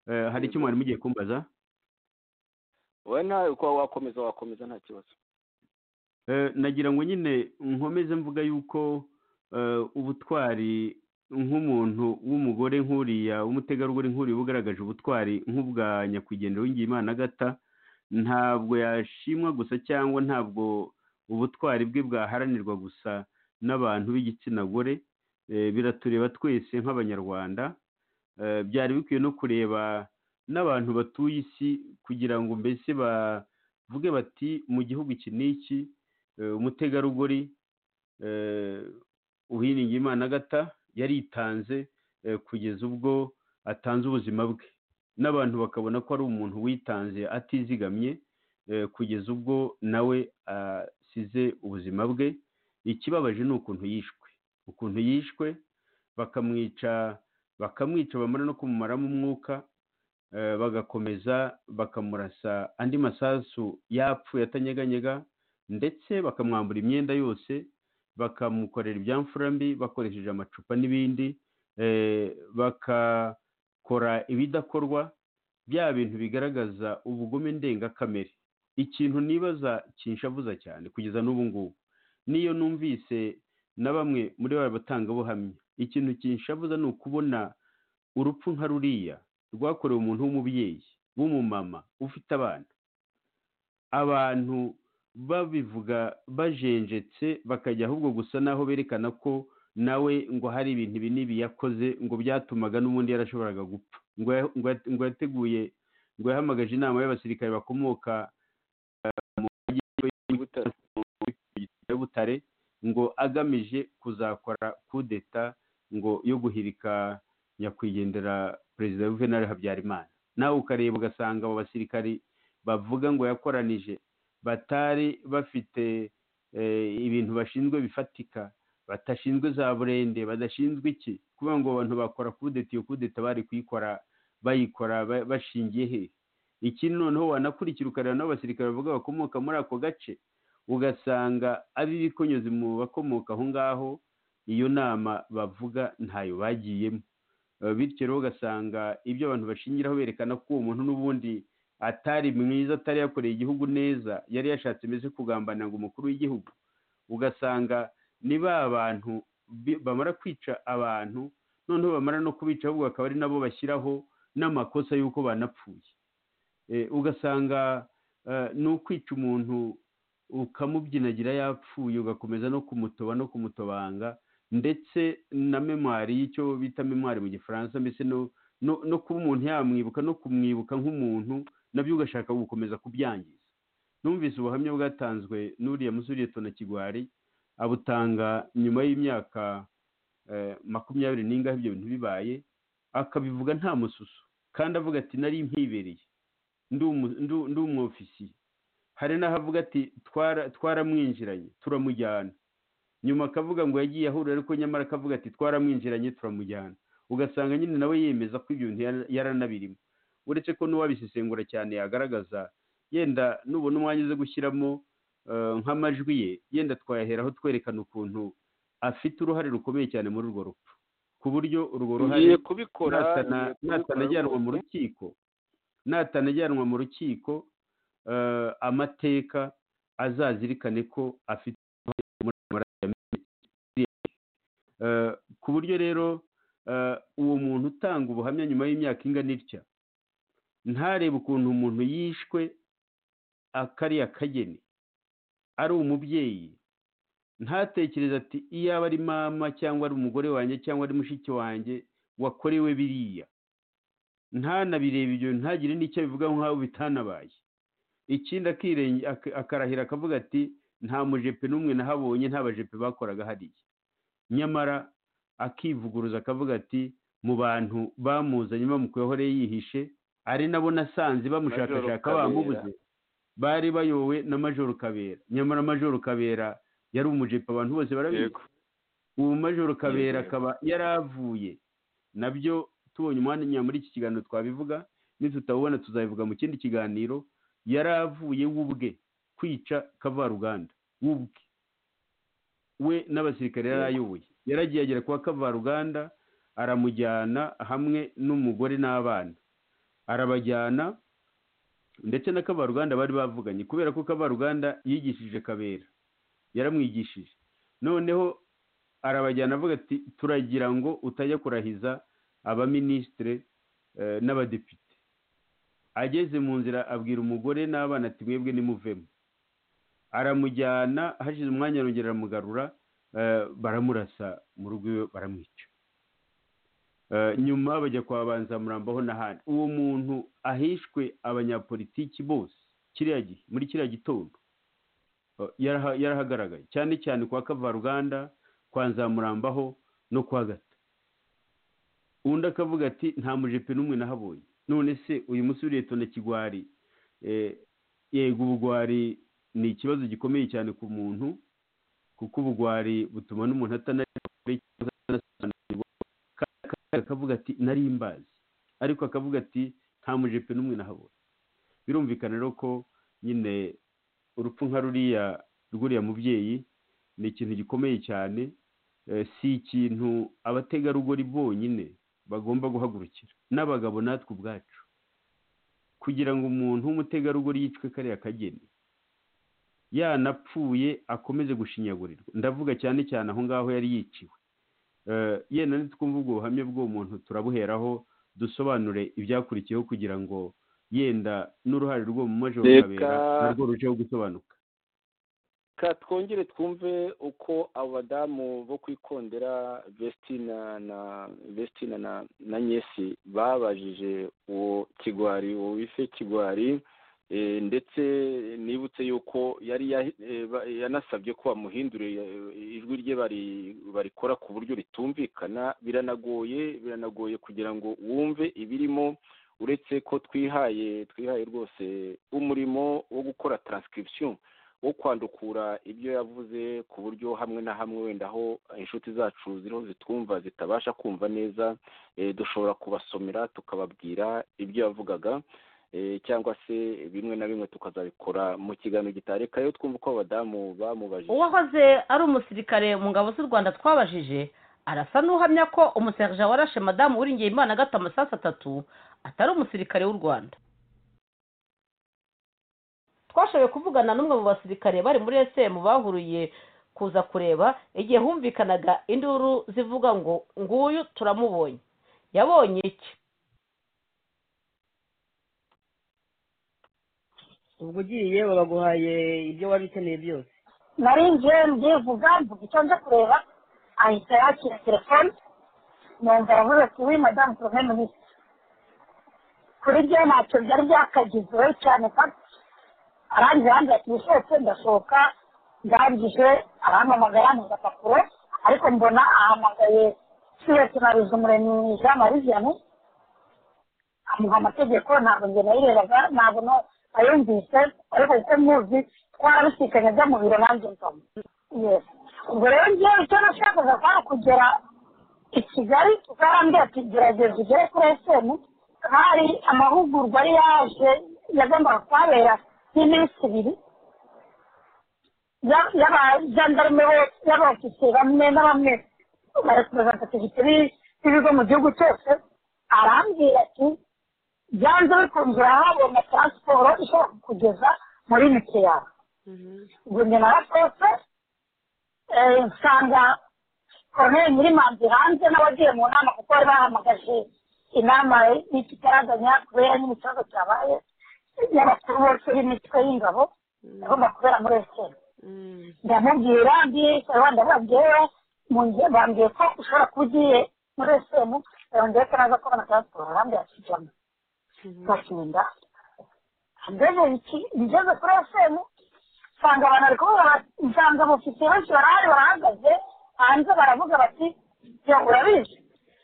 eh, hari icyo mwari mugiye kumbaza we nawe uko wakomeza wakomeza nta kibazo Eh, nagira ngo nyine nkomeze mvuga yuko eh, ubutwari nk'umuntu w'umugore nk'uriya w'umutegarugori nk'uriya ugaragaje ubutwari nk'ubwa nyakwigendera w'ingiyimana agata ntabwo yashimwa gusa cyangwa ntabwo ubutwari bwe bwaharanirwa gusa n'abantu b'igitsina gore Eh, biratureba twese nk'abanyarwanda Eh, byari bikwiye no kureba n'abantu batuye isi kugira ngo mbese bavuge bati mu gihugu iki n'iki eh, umutegarugori eh, uwiringiyimana agata yaritanze eh, kugeza ubwo atanze ubuzima bwe n'abantu bakabona ko ari umuntu witanze atizigamye eh, kugeza ubwo nawe asize ubuzima bwe ikibabaje ni ukuntu yishwe ukuntu yishwe bakamwica bakamwica bamara no kumumaramo umwuka eh, bagakomeza bakamurasa andi masasu yapfuye atanyeganyega ndetse bakamwambura imyenda yose bakamukorera ibyamfura mbi bakoresheje amacupa n'ibindi eh, bakakora ibidakorwa bya bintu bigaragaza ubugome ndengakamere ikintu nibaza kinshavuza cyane kugeza n'ubu ngubu niyo numvise na bamwe muri ba batangabuhamya ikintu kinshavuza ni ukubona urupfu nka ruriya rwakorewe umuntu w'umubyeyi w'umumama ufite abana abantu babivuga bajenjetse bakajya ahubwo gusa naho berekana ko nawe ngo hari ibintu ibi n'ibi yakoze ngo byatumaga n'ubundi yarashoboraga gupfa ngo ya- ngo ya- ngo yateguye ngo yahamagaje inama y'abasirikare bakomoka eh, mu majyepfo y'Ubutare- ya butare ngo agamije kuzakora kudeta ngo yo guhirika nyakwigendera perezida juvenal habyarimana nawe ukareba ugasanga abo basirikari bavuga ngo yakoranije batari bafite eh, ibintu bashinzwe bifatika badashinzwe za burende badashinzwe iki kuvuga ngo abantu bakora kudeta iyo kudeta bari kuyikora bayikora ba- bashingiye he ikindi noneho wanakurikira ukareba n'abasirikare bavuga bakomoka muri ako gace ugasanga ari ibikonyozi mu bakomoka aho ngaho iyo nama bavuga ntayo bagiyemo Eh, bityo rero ugasanga ibyo abantu bashingiraho berekana ko uwo muntu n'ubundi atari mwiza atari yakoreye igihugu neza yari yashatse mbese kugambanira ngo umukuru w'igihugu ugasanga ni ba bantu bi- bamara kwica abantu noneho bamara no kubica ahubwo bakaba ari nabo bashyiraho n'amakosa y'uko banapfuye Eh, ugasanga eh, ni ukwica umuntu ukamubyinagira yapfuye ugakomeza no kumutoba no kumutobanga ndetse na memwari y'icyo bita memwari mu gifaransa mbese no no no kuba umuntu yamwibuka no kumwibuka nk'umuntu nabyo ugashaka gukomeza kubyangiza numvise ubuhamya bwatanzwe n'uriya musore tona kigwari abutanga nyuma y'imyaka eh, makumyabiri n'ingahe ibyo bintu bibaye akabivuga nta mususu kandi avuga ati nari mpibereye ndi umu- ndi- ndi umwofisiye hari n'ahavuga ati "Twara- twaramwinjiranye turamujyana nyuma akavuga ngo yagiye ahura ariko nyamara akavuga ati twaramwinjiranye turamujyana ugasanga nyine nawe yemeza ko ibyo bintu yara- yaranabirimo uretse ko n'uwabisesengura cyane yagaragaza yenda nubona umwanya uze gushyiramo eh, nk'amajwi ye yenda twayaheraho twerekana ukuntu afite uruhare rukomeye cyane muri urwo rupfu ku buryo urwo ruhare ngiye kubikora ngiye natana- kubikora natanajyanwa mu rwose. rukiko natanajyanwa mu rukiko eh, amateka azazirikane ko afite uruhare muri ayo maraso yamenetse. Eh, ku buryo rero eh, uwo muntu utanga ubuhamya nyuma y'imyaka ingana itya ntarebe ukuntu umuntu yishwe akariya kageni ari umubyeyi ntatekereze ati iyaba ari mama cyangwa ari umugore wanjye cyangwa ari mushiki wanjye wakorewe biriya ntanabireba ibyo ntagire n'icyo abivugaho nk'aho bitanabaye ikindi akirenge ak- akarahira akavuga ati nta mujepe n'umwe nahabonye nta bajepe bakoraga hariya nyamara akivuguruza akavuga ati mu bantu bamuzanye bamukuyeho rero yihishe ari nabo nasanze bamushakashaka Majoro bamubuze bari bayowe na majoro kabera nyamara majoro kabera yari umujepe abantu bose barabizi Yego. ubu majoro kabera yego. akaba yaravuye nabyo tubonye umwanya muri iki kiganiro twabivuga nitutawubona tuzabivuga mu kindi kiganiro yaravuye we ubwe kwica kavaruganda we ubwe we n'abasirikare yari ayoboye yaragiye agera kwa kavaruganda aramujyana hamwe n'umugore n'abana arabajyana ndetse na kavaruganda bari bavuganye kubera ko kavaruganda yigishije kabera yaramwigishije noneho arabajyana avuga ati turagira ngo utajya kurahiza abaminisitire eh, n'abadepite ageze mu nzira abwira umugore n'abana ati mwebwe nimuvemo aramujyana hashize umwanya arongera aramugarura eh, baramurasa mu rugo iwe baramwica Eh, nyuma bajya kwa banzamurambaho n'ahandi uwo muntu ahishwe abanyapolitiki bose kiriya gihe muri kiriya gitondo eh, yaraha- yarahagaragaye cyane cyane kwa kavaruganda kwa nzamurambaho no kwa gata undi akavuga ati nta mujepe n'umwe nahabonye none se uyu musore ureto na kigwari eh, yego ubugwari ni ikibazo gikomeye cyane ku muntu kuko ubugwari butuma n'umuntu atanareba kure ati nari mbazi ariko akavuga ati nta mujepe n'umwe nahabona birumvikana rero ko nyine urupfu nka ruriya rw'uriya mubyeyi ni ikintu gikomeye cyane eh, si ikintu abategarugori bonyine bagomba guhagurukira n'abagabo natwe ubwacu kugira ngo umuntu w'umutegarugori yicwe kariya kageni yanapfuye akomeze gushinyagurirwa ndavuga cyane cyane aho ngaho yari yiciwe Eh, yenda nitwumva ubwo buhamya bw'uwo muntu turabuheraho dusobanure ibyakurikiyeho kugira ngo yenda n'uruhare rw'uwo mu majoro Reka- narwo rujeho gusobanuka ka twongere twumve uko abo badamu bo kwikondera vestina na vestina na na nyesi babajije uwo kigwari uwo wise kigwari eh, ndetse nibutse yuko yari ya- eh, ba- yanasabye ko bamuhindurira ijwi rye bari- barikora ku buryo ritumvikana biranagoye biranagoye kugira ngo wumve ibirimo uretse ko twihaye twihaye rwose umurimo wo gukora transcription wo kwandukura ibyo yavuze ku buryo hamwe na hamwe wenda aho inshuti zacu ziriho zitwumva zitabasha kumva neza eh, dushobora kubasomera tukababwira ibyo yavugaga eh, cyangwa se bimwe na bimwe tukazabikora mu kiganiro gitarekayo twumva uko abadamu bamubajije uwahoze ari umusirikare mu ngabo z'u rwanda twabajije arasa n'uhamya ko umuserija warashe madamu wiringiye imana agata amasasu atatu atari umusirikare w'u rwanda twashoboye kuvugana n'umwe mu basirikare bari muri esemu bahuruye kuza kureba igihe humvikanaga induru zivuga ngo nguyu turamubonye yabonye iki ubwo ugiye babaguhaye ibyo wari ukeneye byose narinjiye ndivuga mvuga icyo nje kureba ahita yakira telefone numva yavuze ati wi madamu porogaramu ni iki kuri ryo ntacyo byari byakagize cyane paka arangije yambwira ati wishotse ndasohoka ndangije arampamagara mu gapapuro ariko mbona ahamagaye siwese na ruzumuremyi jean marie vianney amuha amategeko ntabwo njye nayirebaga ntabwo no ayumvise ariko kuko muzi twarabisikanye ajya mu biro nanjye nsoma Yes. ubwo rero njyewe icyo nashakaga kwari ukugera i kigali ukarambwira ati gerageza ugere kuri esemu hari amahugurwa yari yaje yagombaga kuhabera y'iminsi ibiri ya- y'abajandarume bo- y'abofisiye bamwe na bamwe bareperezantativite b'ibigo mu gihugu cyose arambwira ati byanze bikunze urahabona taransiporo ishobora kukugeza muri mike yawe ubwo njye narakose eh, nsanga koroneri nyirimanzi hanze n'abagiye mu nama kuko bari bahamagaje inama y'ikitaraganya kubera nyine ikibazo cyabaye y'abakuru bose b'imitwe y'ingabo agomba kubera muri esiteri ndamubwira ndisawa ndababwira munge- bambwiye ko ushobora kuba ugiye muri esitemu ndetse naza kubona taransiporo arambwira ati jyamo bakinda ngeze iki- ngeze kuri esitemu nsanga abantu bari kuvuga bati nsanga abofisiye benshi barahari barahagaze hanze baravuga bati yo urabizi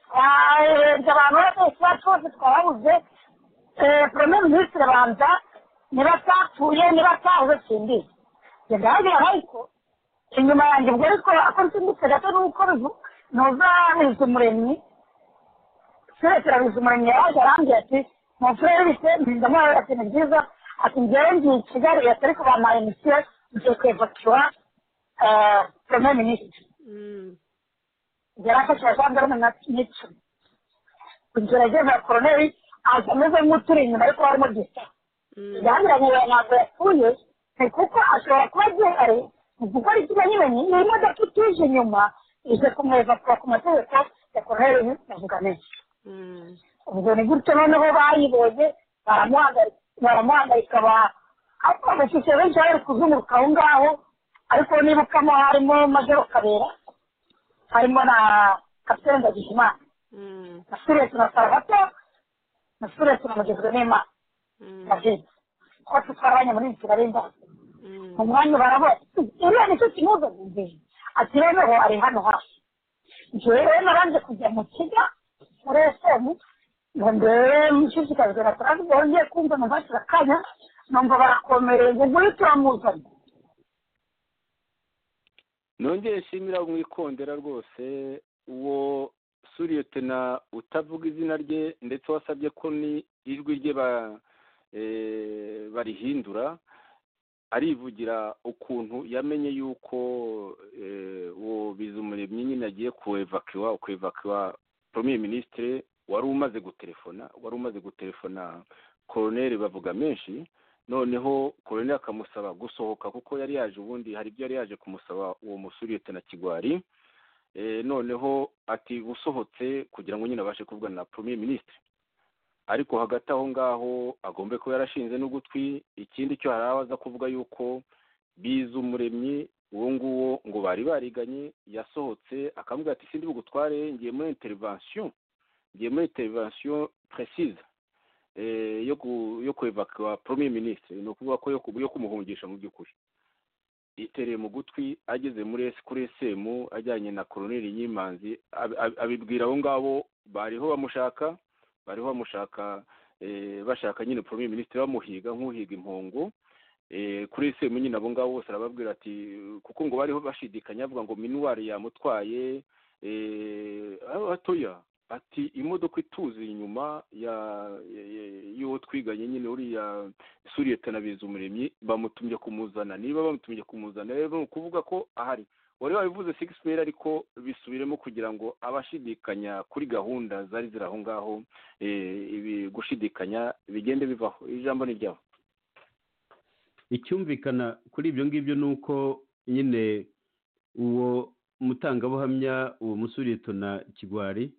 twarenze abantu bose bacu bose twababuze premier minisitiri banza niba atapfuye niba atahuze simbizi ndahagira ariko inyuma yanjye ubwo ariko ako nsimbutse gato nuko bivu- nuzabiza umuremyi turekeraniza umuremyi yaje arambwira ati mufurere bise ndamwabera ati ni byiza ati ngewe ngiye i kigali leta ariko bampaye misiyo ngiye kwevakiwa premier minisitiri yarafashije gendarme na n'icumi kugerageza koroneri aza ameze nk'uturi inyuma ariko barimo gisa bigaragara ngo uwo ntabwo yapfuye ni kuko ashobora kuba agihari mu gukora ikimenyimenyi ni imodoka ituje inyuma ije kumwevakura ku mategeko ya koroneri navuga menshi ubwo ni gutyo noneho bayibonye baramuhagarika baramuhagarika ba- ariko abashyize benshi bari kuzunguruka aho ngaho ariko nibukamo harimo majoro kabera harimo na kapitene ndagijimana na suresi na salvato na suresi na mugezwe n'imana na vidi twose twarabanye muri kigali ndazi mu mwanya barabona iriya nicyo kimuza gumbiri ati noneho ari hano hafi njyewe rero naranje kujya mu kiga muri esemu ngo ndebe mushishikajwe na taransiporo ngiye kumva numvashira akanya numva barakomereye ngo nguyu turamuzana nongeye nshimira mu ikondera rwose uwo suriyetena utavuga izina rye ndetse wasabye ko ni ijwi rye ba- eh, barihindura arivugira ukuntu yamenye yuko eh, uwo bizumuremyi nyine agiye kuwevakiwa kuwevakiwa premier ministre wari umaze gutelefona wari umaze gutelefona koroneri bavuga menshi noneho koroneri akamusaba gusohoka kuko yari yaje ubundi hari ibyo yari yaje kumusaba uwo musuriyetena kigwari Eh, noneho ati usohotse kugira ngo nyine abashe kuvugana na premier ministre ariko hagati aho ngaho agombe kuba yarashinze n'ugutwi ikindi cyo hari abaza kuvuga yuko biza umuremyi uwo nguwo ngo bari bariganye yasohotse akamubwira ati sindi bugutware ngiye muri intervention ngiye muri intervention précise eh, yo ku yo kwevakwa premier ministre ni ukuvuga ko yo ku- yo kumuhungisha mu by'ukuri itereye mu gutwi ageze muri esi kuri esemu ajyanye na koroneri nyimanzi ab- ab- abibwira abo ngabo bariho bamushaka bariho bamushaka eh, bashaka nyine premier ministre bamuhiga nk'uhiga impongo Eh, kuri esemu nyine abo ngabo bose arababwira ati kuko ngo bariho bashidikanya avuga ngo minuwari yamutwaye eh, aho hatoya ati imodoka ituze inyuma ya ya- ya- y'uwo twiganye nyine uriya suriyetana bizumuremyi bamutumye kumuzana niba bamutumye kumuzana rero ni ukuvuga ko ahari wari wabivuze six mail ariko bisubiremo kugira ngo abashidikanya kuri gahunda zari ziri aho ngaho eh, ibi gushidikanya bigende bivaho ijambo ni ryawe icyumvikana kuri ibyo ngibyo ni uko nyine uwo mutangabuhamya uwo musuretona kigwari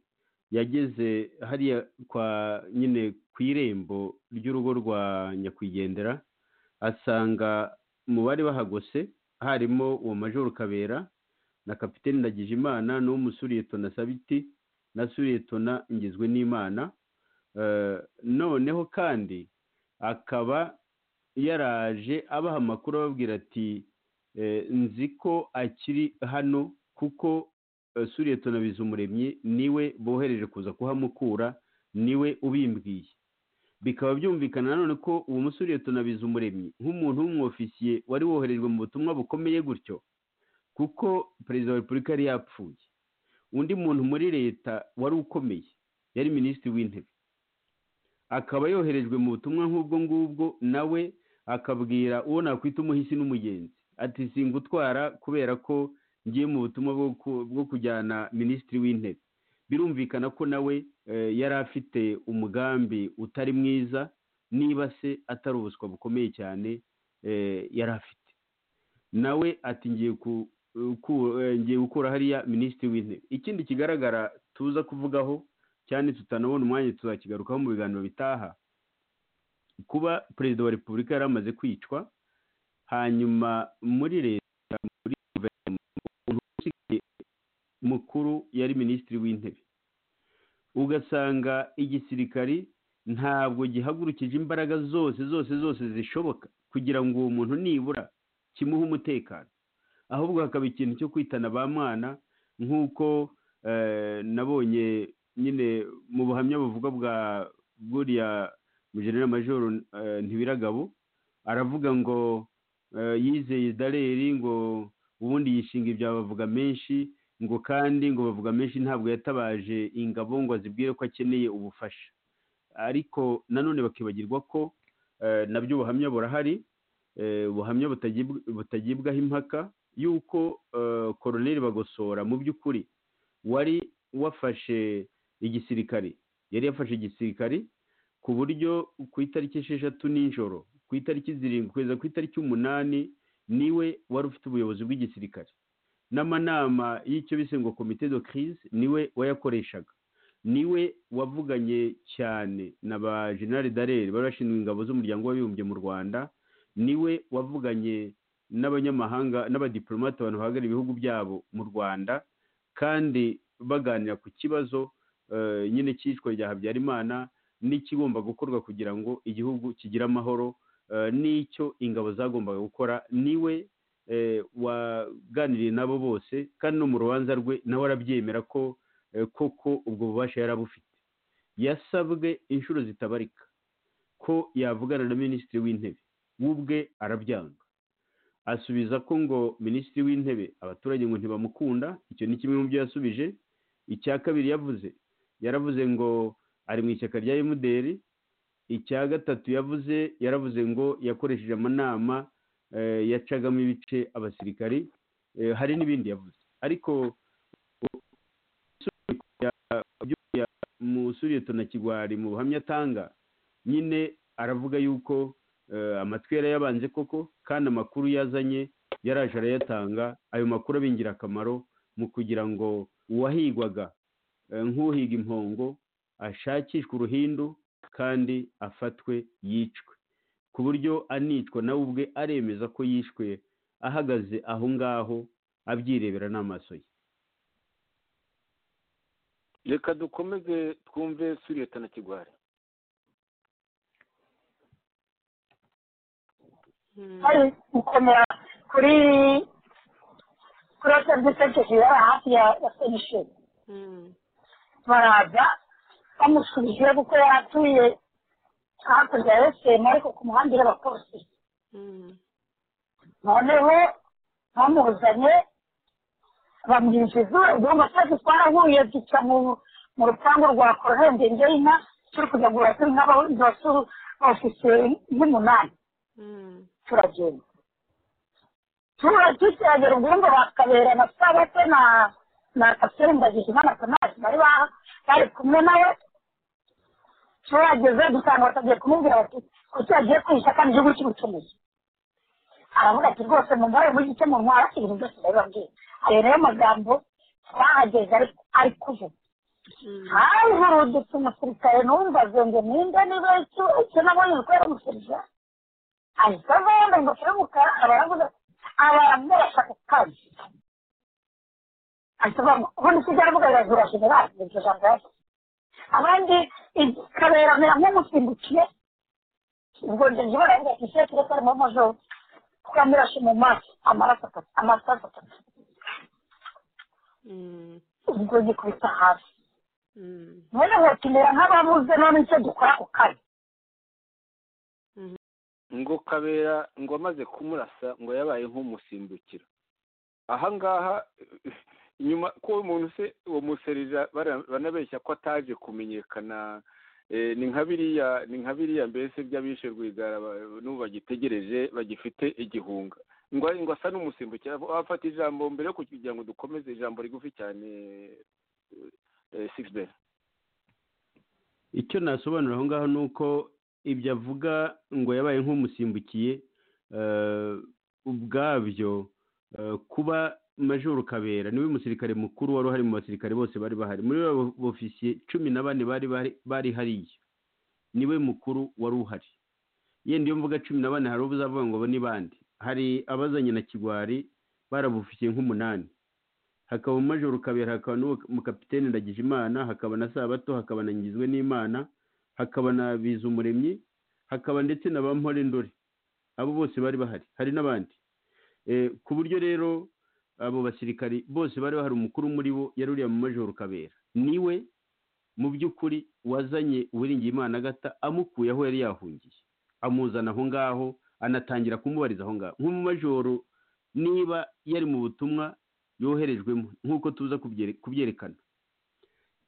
yageze hariya kwa nyine ku irembo ry'urugo rwa nyakwigendera asanga mu bari bahagose harimo uwo majoro kabera na kapitene ndagijimana n'uwo musuretona sabiti na suretona ngizwe n'imana Eh, noneho kandi akaba yaraje abaha amakuru ababwira ati "Eh, nzi ko akiri hano kuko eh, suriyetona bizumuremyi niwe bohereje kuza kuhamukura niwe ubimbwiye bikaba byumvikana nanone ko uwo musuriyetona bizumuremyi nk'umuntu w'umwofisiye wari woherejwe mu butumwa bukomeye gutyo kuko perezida wa repubulika yari yapfuye undi muntu muri leta wari ukomeye yari minisitiri w'intebe akaba yoherejwe mu butumwa nk'ubwo ngubwo nawe akabwira uwo nakwita umuhisi n'umugenzi ati singutwara kubera ko ngiye mu butumwa bwo ku- bwo kujyana minisitiri w'intebe birumvikana ko nawe eh, yari afite umugambi utari mwiza niba se atari ubuswa bukomeye cyane eh, yari afite nawe ati ngiye ku- ku- eh, ngiye gukura hariya minisitiri w'intebe ikindi kigaragara tuza kuvugaho cyane tutanabona umwanya tuzakigarukaho mu biganiro bitaha kuba perezida wa repubulika yari amaze kwicwa hanyuma muri leta muri guverinoma umuntu usigaye mukuru yari minisitiri w'intebe ugasanga igisirikari ntabwo gihagurukije imbaraga zose zose zose zishoboka kugira ngo uwo muntu nibura kimuhe umutekano ahubwo hakaba ikintu cyo kwitana ba mwana nk'uko eh, nabonye nyine mu buhamya buvuga bwa buriya mugenera majoro eh, ntibiragabo aravuga ngo eh, yizeye dareri ngo ubundi yishinga ibya bavuga menshi ngo kandi ngo bavuga menshi ntabwo yatabaje ingabo ngo azibwire ko akeneye ubufasha ariko nanone bakibagirwa ko eh, nabyo ubuhamya burahari eh, ubuhamya butagibw- butagibwaho impaka yuko eh, koroneri bagosora mu by'ukuri wari wafashe igisirikari yari yafashe igisirikari ku buryo ku itariki esheshatu nijoro ku itariki zirindwi kugeza ku itariki umunani niwe wari ufite ubuyobozi bw'igisirikare n'amanama y'icyo bise ngo komite de crise niwe wayakoreshaga niwe wavuganye cyane na ba general darere bari bashinzwe ingabo z'umuryango w'abibumbye mu rwanda niwe wavuganye n'abanyamahanga n'abadiplomate abantu bahagarariye ibihugu byabo mu rwanda kandi baganira ku kibazo eh, nyine cyicwa rya habyarimana n'ikigomba gukorwa kugira ngo igihugu kigire amahoro eh, n'icyo ingabo zagombaga gukora niwe eh, waganiriye nabo bose kandi no mu rubanza rwe nawe arabyemera ko eh, koko ubwo bubasha yari abufite yasabwe inshuro zitabarika ko yavugana na minisitiri w'intebe we ubwe arabyanga asubiza ko ngo minisitiri w'intebe abaturage ngo ntibamukunda icyo ni kimwe mu byo yasubije icya kabiri yavuze yaravuze ngo ari mu ishyaka rya emuderi icya gatatu yavuze yaravuze ngo yakoresheje amanama eh, yacagamo ibice abasirikari eh, hari n'ibindi yavuze ariko musuriyeto na kigwari mu buhamya atanga nyine aravuga yuko eh, amatwi yari yabanje koko kandi amakuru yazanye yaraje arayatanga ayo makuru aba ingirakamaro mu kugira ngo uwahigwaga eh, nk'uhiga impongo ashakishwe uruhindu kandi afatwe yicwe ku buryo anicwa nawe ubwe aremeza ko yishwe ahagaze aho ngaho abyirebera n'amaso ye reka dukomeze twumve suriyeta na kigwari hari gukomera kuri kuri hoteli dutageze bari hafi ya ya penisheni baraza bamusubije kuko yari atuye hakurya ya esemu ariko ku muhanda uri abapolisi noneho bamuzanye bamwinjiza ubwonko cyacu twarahuye duca mu mu rupangu rwa kororembenge y'inka turi kujya guhura turi nk'abasisiteri nk'umunani turagenda turagera ubwumva bakabera na sabate na na kapitene ndagijima na tonaje bari ba- bari kumwe nawe turageze dusanga batagiye kumubwira bati kuki yagiye kwihisha kandi igihugu cy'ubucuruzi aravuga ati rwose mumubare muri gice mu ntwara ibintu byose ndabibabwiye ayo niyo magambo twahageze ari- ari kuvuga havurudutse umusirikare numvaze ngo ninde niba icyo nabonye kubera umusirikare ahita ava yambaye ingofero y'umukara abaravuga abaravuga bashaka kukazi ahita avuga ngo ubundi icyo aravuga birazira generali ni iryo jambo yavuze abandi ikaberamera nk'umusimbukiye ubwo njye njye baravuga ati ese tureke arimo majoro twamirashe mu maso amaraso atatu amasaso atatu ubwo gikubita hasi mwene mwatumira nk'ababuze none icyo dukora ako kanya ngo kabera ngo amaze kumurasa ngo yabaye nk'umusimbukira ahangaha inyuma ko uwo muntu se uwo muserija bara- banabeshya ko ataje kumenyekana eh, ni nka biriya ni nka biriya mbese by'abishe rwigara ba- n'ubu bagitegereje bagifite igihunga ngo ngo asa n'umusimbukira wafata ijambo mbere yo kugira ngo dukomeze ijambo rigufi cyane sigiberi icyo nasobanura aho ngaho ni uko ibyo avuga ngo yabaye nk'umusimbukiye eh, ubwabyo eh, kuba majoro kabera niwe musirikare mukuru wari uhari mu basirikare bose bari bahari muri bo ofisiye cumi na bane bari bahari- bari hariya niwe mukuru wari uhari yenda iyo mvuga cumi na bane hari uzavuga ngo abo ni bande hari abazanye na kigwari barabufikiye nk'umunani hakaba majoro kabera hakaba n'uwo mukapitene ndagijimana hakaba na sabato hakaba na ngizwe n'imana hakaba na bizumuremyi hakaba ndetse na ba mpore ndore abo bose bari bahari hari n'abandi Eh, ku buryo rero abo basirikari bose bari bahari umukuru muri bo yari uriya mu majoro kabera niwe mu by'ukuri wazanye uwiringiyimana agata amukuye aho yari yahungiye amuzana aho ngaho anatangira kumubariza aho ngaho nk'umumajoro niba yari mu butumwa yoherejwemo nk'uko tuza kubyere- kubyerekana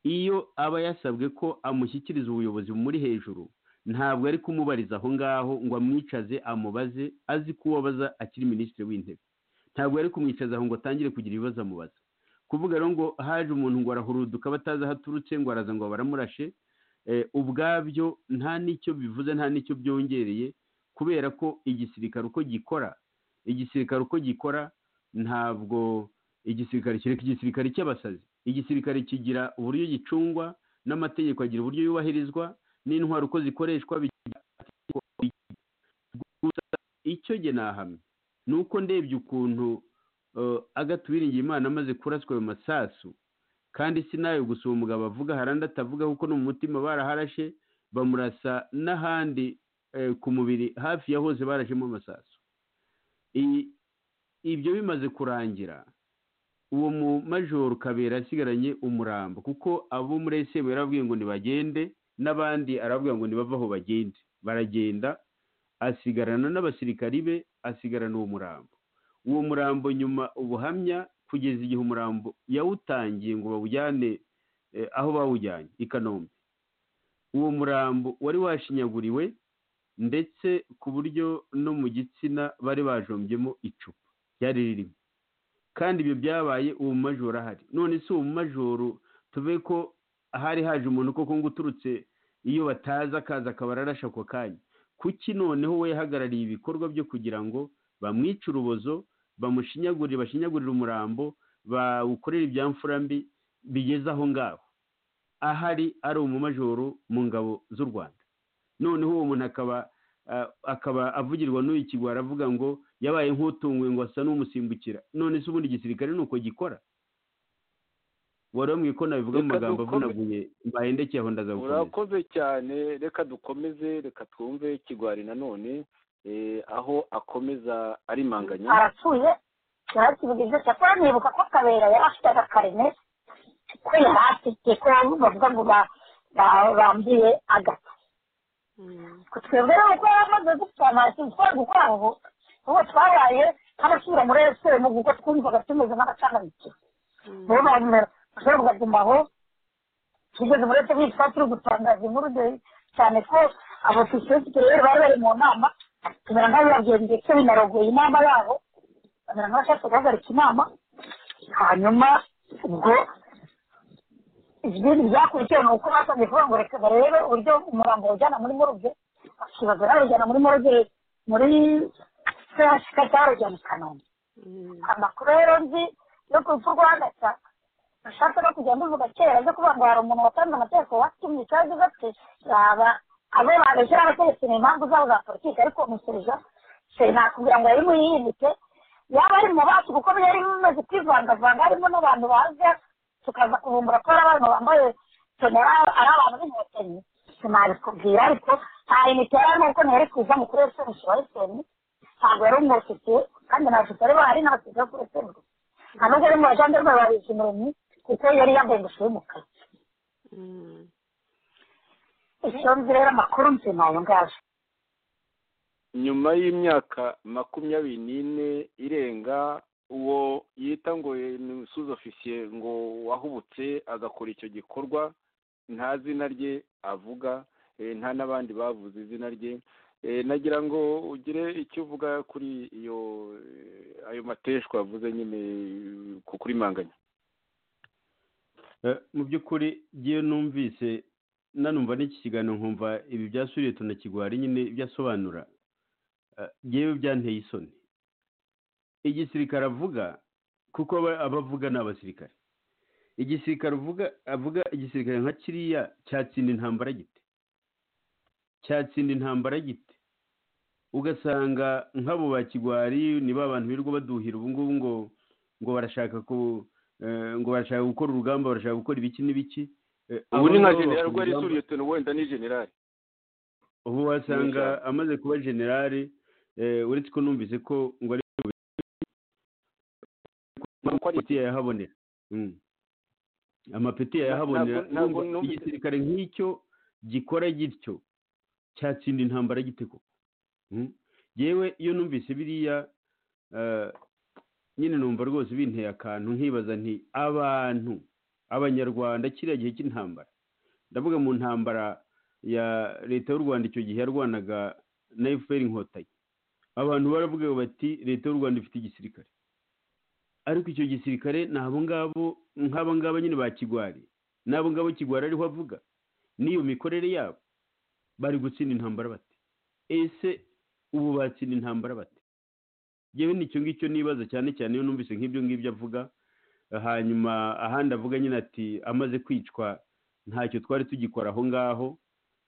iyo aba yasabwe ko amushyikiriza ubuyobozi bumuri hejuru ntabwo ari kumubariza aho ngaho ngo amwicaze amubaze azi ko uwo abaza akiri minisitiri w'intebe ntabwo ari kumwicaza aho ngo atangire kugira ibibazo amubaza kuvuga rero ngo haje umuntu ngo arahuruduka batazi aho aturutse ngo araza ngo baramurashe eh, ubwabyo nta n'icyo bivuze nta n'icyo byongereye kubera ko igisirikare uko gikora igisirikare uko gikora ntabwo igisirikare kereka igisirikare cy'abasazi igisirikare kigira uburyo gicungwa n'amategeko agira uburyo yubahirizwa n'intwaro uko zikoreshwa bigira amategeko bigira. gusa icyo jye nahamya ni uko ndebye ukuntu eh, Agathe Uwiringiyimana amaze kuraswa ayo masasu kandi sinayo gusa uwo mugabo avuga hari andi atavuga kuko no mu mutima baraharashe bamurasa n'ahandi eh, ku mubiri hafi ya hose barashemo amasasu I- ibyo bimaze kurangira uwo mu majoro kabera asigaranye umurambo kuko abo muri esemu yarababwiye ngo nibagende n'abandi arababwira ngo nibave aho bagende baragenda asigarana n'abasirikari be asigarana uwo murambo uwo murambo nyuma ubuhamya ku kugeza igihe umurambo yawutangiye ngo bawujyane eh, aho bawujyanye i kanombe uwo murambo wari washinyaguriwe ndetse ku buryo no mu gitsina bari bajombyemo icupa ryari ririmo kandi ibyo byabaye uwo mumajoro ahari none si uwo mumajoro tuve ko hari haje umuntu koko ngo uturutse iyo batazi akaza akaba ararasha ako kanya kuki noneho we yahagarariye ibikorwa byo kugira ngo bamwice urubozo bamushinyagurire bashinyagurire umurambo bawukorere ibyamfura mbi bigeze aho ngaho ahari ari umumajoro mu ngabo z'u rwanda noneho uwo muntu akaba ah, akaba avugirwa n'uyu kigwa aravuga ngo yabaye nk'utunguwe ngo asa n'umusimbukira none se ubundi igisirikare ni uko gikora wari wambwiye ko nabivuga mu Reka magambo dukome- avunaguye mbahendekeye aho ndazagukomeza urakoze cyane reka dukomeze reka twumve kigwari nanone eh, aho akomeza arimanganya arapfuye yarakivugize ati akora nibuka ko kabera yari afite agakarine ko yari afite ko bavuga ngo ba- ba- bambiye agata Ku twebwe rero uko yari amaze gupfa ntacyo twari gukora ngo ubu twabaye nk'abasubira muri esitemu kuko twumvaga tumeze nk'abacangabikiye niyo mpamvu rero ushobora kuguma aho tugeze muri esitemu twari turi gutangaza inkuru de- cyane ko abofisiye b'ikirere bari bari mu nama tumera nk'abibabwiye ndetse binarogoye inama yabo bamera nk'abashaka guhagarika inama hanyuma ubwo ibindi byakurikiye ni uko basabye kuvuga ngo reka barebe uburyo umurambo bawujyana muri morgue bakibaza bawujyana muri morgue muri chk cyangwa bawujyana i kanombe amakuru rero nzi yo ku rupfu rwa gasa nashatse no kujya mbivuga kera zo kuvuga ngo hari umuntu watanze amategeko watumye cyangwa uvuga ati yaba abo babeshye ari abategetsi ni impamvu zabo za politiki ariko umusubiza se nakubwira ngo yari muyiyibitse yaba ari mu bacu kuko byari bimaze kwivangavanga harimo n'abantu baza tukaza kuvumbura ko ari abantu bambaye tonera ari abantu b'inkotanyi sinabikubwira ariko nta imiti yari arimo kuko ntiyari kuza mu kurere semushi wa eseni ntabwo yari umufitiye kandi nta shusho ari bahari nta shusho yo kuri semushi nta nubwo ari mu bajandarume babizi umuremyi kuko yari yambaye ingofero y'umukara icyo nzi rero amakuru nzi ni ayo ngayo nyuma y'imyaka makumyabiri n'ine irenga uwo yita ngo ni umusuzi ofisiye ngo wahubutse agakora icyo gikorwa nta zina rye avuga eh, nta n'abandi bavuze izina rye Eh, nagira ngo ugire icyo uvuga kuri iyo eh, ayo mateshwa yavuze nyine eh, ku kuri manganya Eh, mu by'ukuri ngewe numvise nanumva n'iki kiganiro nkumva ibi byasuriye tunakigwari nyine ibyo asobanura Eh, ngewe byanteye isoni igisirikare avuga kuko aba- aba avuga ni abasirikare igisirikare uvuga avuga igisirikare nka kiriya cyatsinda intambara gite cyatsinda intambara gite ugasanga nk'abo ba kigwari ni ba bantu birirwa baduhira ubu ngubu ngo ngo barashaka ku eh, ngo barashaka gukora urugamba barashaka gukora ibiki n'ibiki Eh, ubu abo ni nka ngabo generali bakora rwari urugamba. suriye tunu wenda ni generali ubu wasanga amaze kuba generale eh, uretse ko numvise ko ngo ari Uko ari- amapeti yayahabonera Mm. amapeti yayahabonera Ntabwo- ntabwo Urumva numvise- igisirikare nk'icyo gikora gityo cyatsinda intambara gite koko Mm. yewe iyo numvise biriya eh, nyine numva rwose binteye akantu nkibaza nti abantu abanyarwanda kiriya gihe cy'intambara ndavuga mu ntambara ya leta y'u rwanda icyo gihe yarwanaga na fpr inkotanyi abantu baravuga bati leta y'u rwanda ifite igisirikare ariko icyo gisirikare ni abo ngabo nk'abo ngabo nyine ba kigwari n'abo ngabo kigwari ariho avuga n'iyo mikorere yabo bari gutsinda intambara bate ese ubu batsinda intambara bate yewe nicyo ngicyo nibaza cyane cyane iyo numvise nk'ibyo ngibyo avuga hanyuma ahandi avuga nyine ati amaze kwicwa ntacyo twari tugikora aho ngaho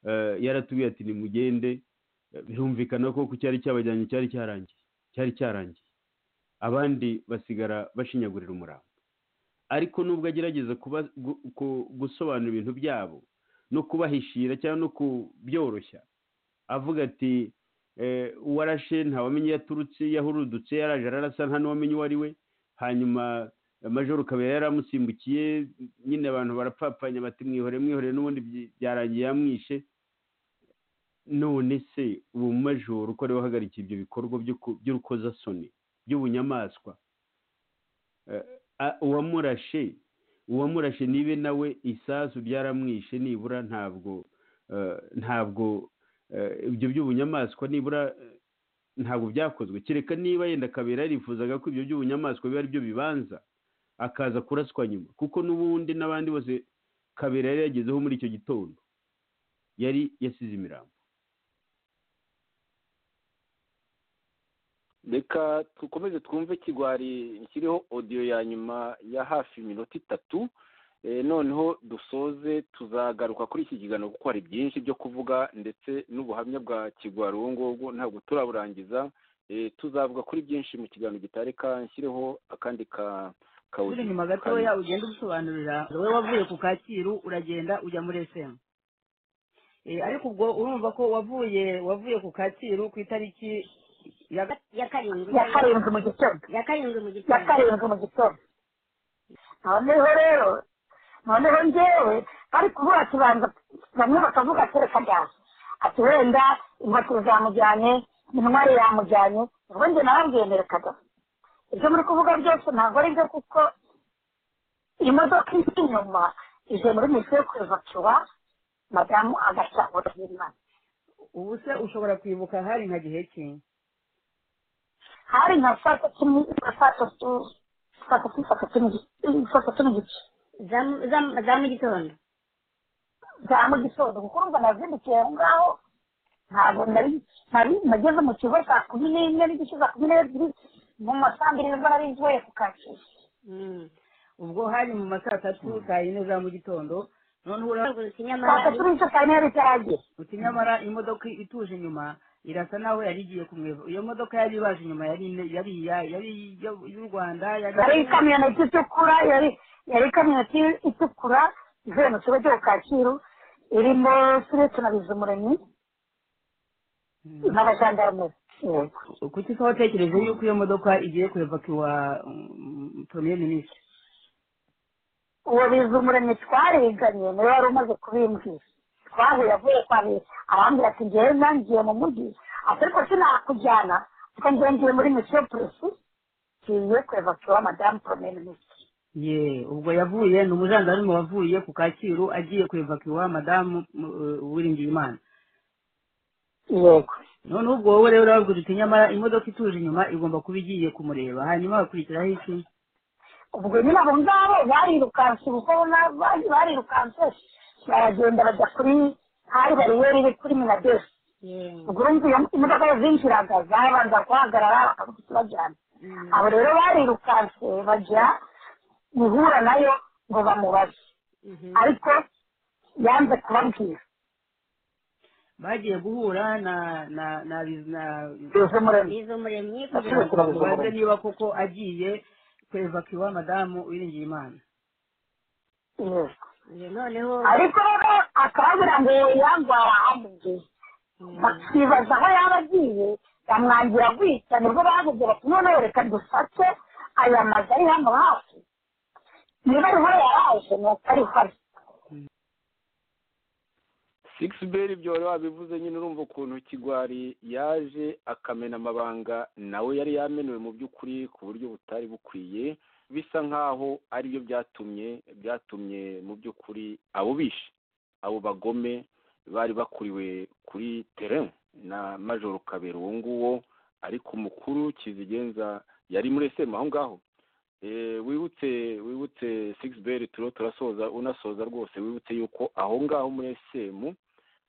Eh, yaratubwiye ati nimugende Eh, birumvikana ko ku cyari cyabajyanye cyari cyarangiye cyari cyarangiye abandi basigara bashinyagurira umurambo ariko nubwo agerageza kuba, gu, ku, gusobanura ibintu byabo no kubahishira cyangwa no kubyoroshya avuga ati eh, uwarashe ntawamenye iyo aturutse iyo ahurudutse yaraje ararasa nta n'uwamenye uwo ari we hanyuma eh, majoro kabera yaramusimbukiye nyine abantu barapfapfanya bati mwihorere mwihorere n'ubundi byi- byarangiye yamwishe none se uwo majoro uko ari we uhagarikiye ibyo bikorwa by'urukozasoni by'ubunyamaswa Eh, a- uwamurashe uwamurashe nibe nawe isasu byaramwishe nibura ntabwo eh, ntabwo eh, ibyo by'ubunyamaswa nibura eh, ntabwo byakozwe kereka niba yenda kabera yarifuzaga ko ibyo by'ubunyamaswa biba ari byo bibanza akaza kuraswa nyuma kuko n'ubundi n'abandi bose kabera yari yagezeho muri icyo gitondo yari yasize imirambo reka dukomeze twumve kigwari kiriho odiyo ya nyuma ya hafi iminota itatu Eh, noneho dusoze tuzagaruka kuri iki kiganiro kuko hari byinshi byo kuvuga ndetse n'ubuhamya bwa kigwari ubu ngubu ntabwo turaburangiza Eh, tuzavuga kuri byinshi mu kiganiro gitareka nshyireho akandi ka uri kawuzi inyuma gatoya ugenda ubisobanurira wowe wavuye ku kacyiru uragenda ujya muri esemu ariko ubwo urumva ko wavuye wavuye ku kacyiru ku itariki ya ya karindwi ya karindwi mu gitondo ya karindwi mu ya gitondo karindwi mu gitondo noneho rero noneho njyewe bari kubura kibanza bamwe bakavuga ati reka ndaje ati wenda inkotanyi zamujyanye intwari yamujyanye ubwo njye narabwiye ngo reka da ibyo muri kuvuga byose ntabwo ari byo kuko imodoka iri inyuma ije muri misiyo kuvacuwa madamu agashyahura y'imana ubu se ushobora kwibuka hari nka gihe kintu hari nka saa tatu ni- saa tatu saa tatu saa tatu ni- saa tatu n'igice za mu- za mu- za mu gitondo za mu gitondo kuko urumva nazindukiye aho ngaho ntabwo nari nari nageze mu kigo saa kumi n'imwe n'igice saa kumi n'ebyiri mu masambiri nibwo nari ngiye ku kacyiru ubwo hari mu ma saa tatu saa yine za mu gitondo noneho urabona kuzutsa saa inyamara tatu n'igice saa yine yari itaragera uti nyamara imodoka ituje inyuma irasa naho yari igiye kumweva iyo modoka yari ibaje inyuma yari ine- yari iya- yari iyo- iy'u rwanda yari ikamyoneti itukura yari yari ikamyoneti itukura ivuye mu kigo cyo ku kacyiru irimo turetse na bizumuremyi Mm. n'abajandarume yego kuki se watekereje yuko iyo modoka igiye kurevakiwa premier minisitiri uwo bizumuremyi twariganye niwe wari umaze kubimbwira twahuye avuye kwa be arambwira ati ngewe nangiye mu mujyi ati ariko sinakujyana kuko ngewe ngiye muri misiyo polisi ngiye kurevakiwa madamu prime minisitiri ye ubwo yavuye ni umujandarume wavuye ku kacyiru agiye kurevakiwa madamu eh, uwiringiyimana yego noneho ubwo wowe rero urababwira uti nyamara imodoka ituje inyuma igomba kuba igiye kumureba hanyuma hakurikiraho iki ubwo nyine abo ngabo barirukanse kuko na- bari- barirukanse baragenda bajya kuri hari bariyeri iri kuri minadesi ubwo urumva iyo imodoka yazinjiraga zabanza guhagarara bakavuga iti bajyana abo rero barirukanse bajya guhura nayo ngo bamubaze ariko yanze kubabwira bagiye guhura na na na na bize muremyi biza umuremyi kugira ngo Abaturage babivuga mubaze niba koko agiye kurevakiwa madamu uwiringiyimana yego noneho ariko rero akababwira ngo yangwara amugiye bakibaza aho yaba agiye bamwangira gutya nibwo bavuze bati noneho reka dufate aya mazu ari hano hafi niba ariho yaraje ni uko ariho ari sigisi beri ibyo wari wabivuze nyine urumva ukuntu kigwari yaje akamena amabanga nawe yari yamenuwe mu by'ukuri ku buryo butari bukwiye bisa nk'aho aribyo byatumye byatumye mu by'ukuri abo bishe abo bagome bari bakuriwe kuri terrain na majoro kabera uwo nguwo ariko umukuru kizigenza yari muri esemu aho ngaho Eh, wibutse wibutse sigisi beri turiho turasoza unasoza rwose wibutse yuko aho ngaho muri esemu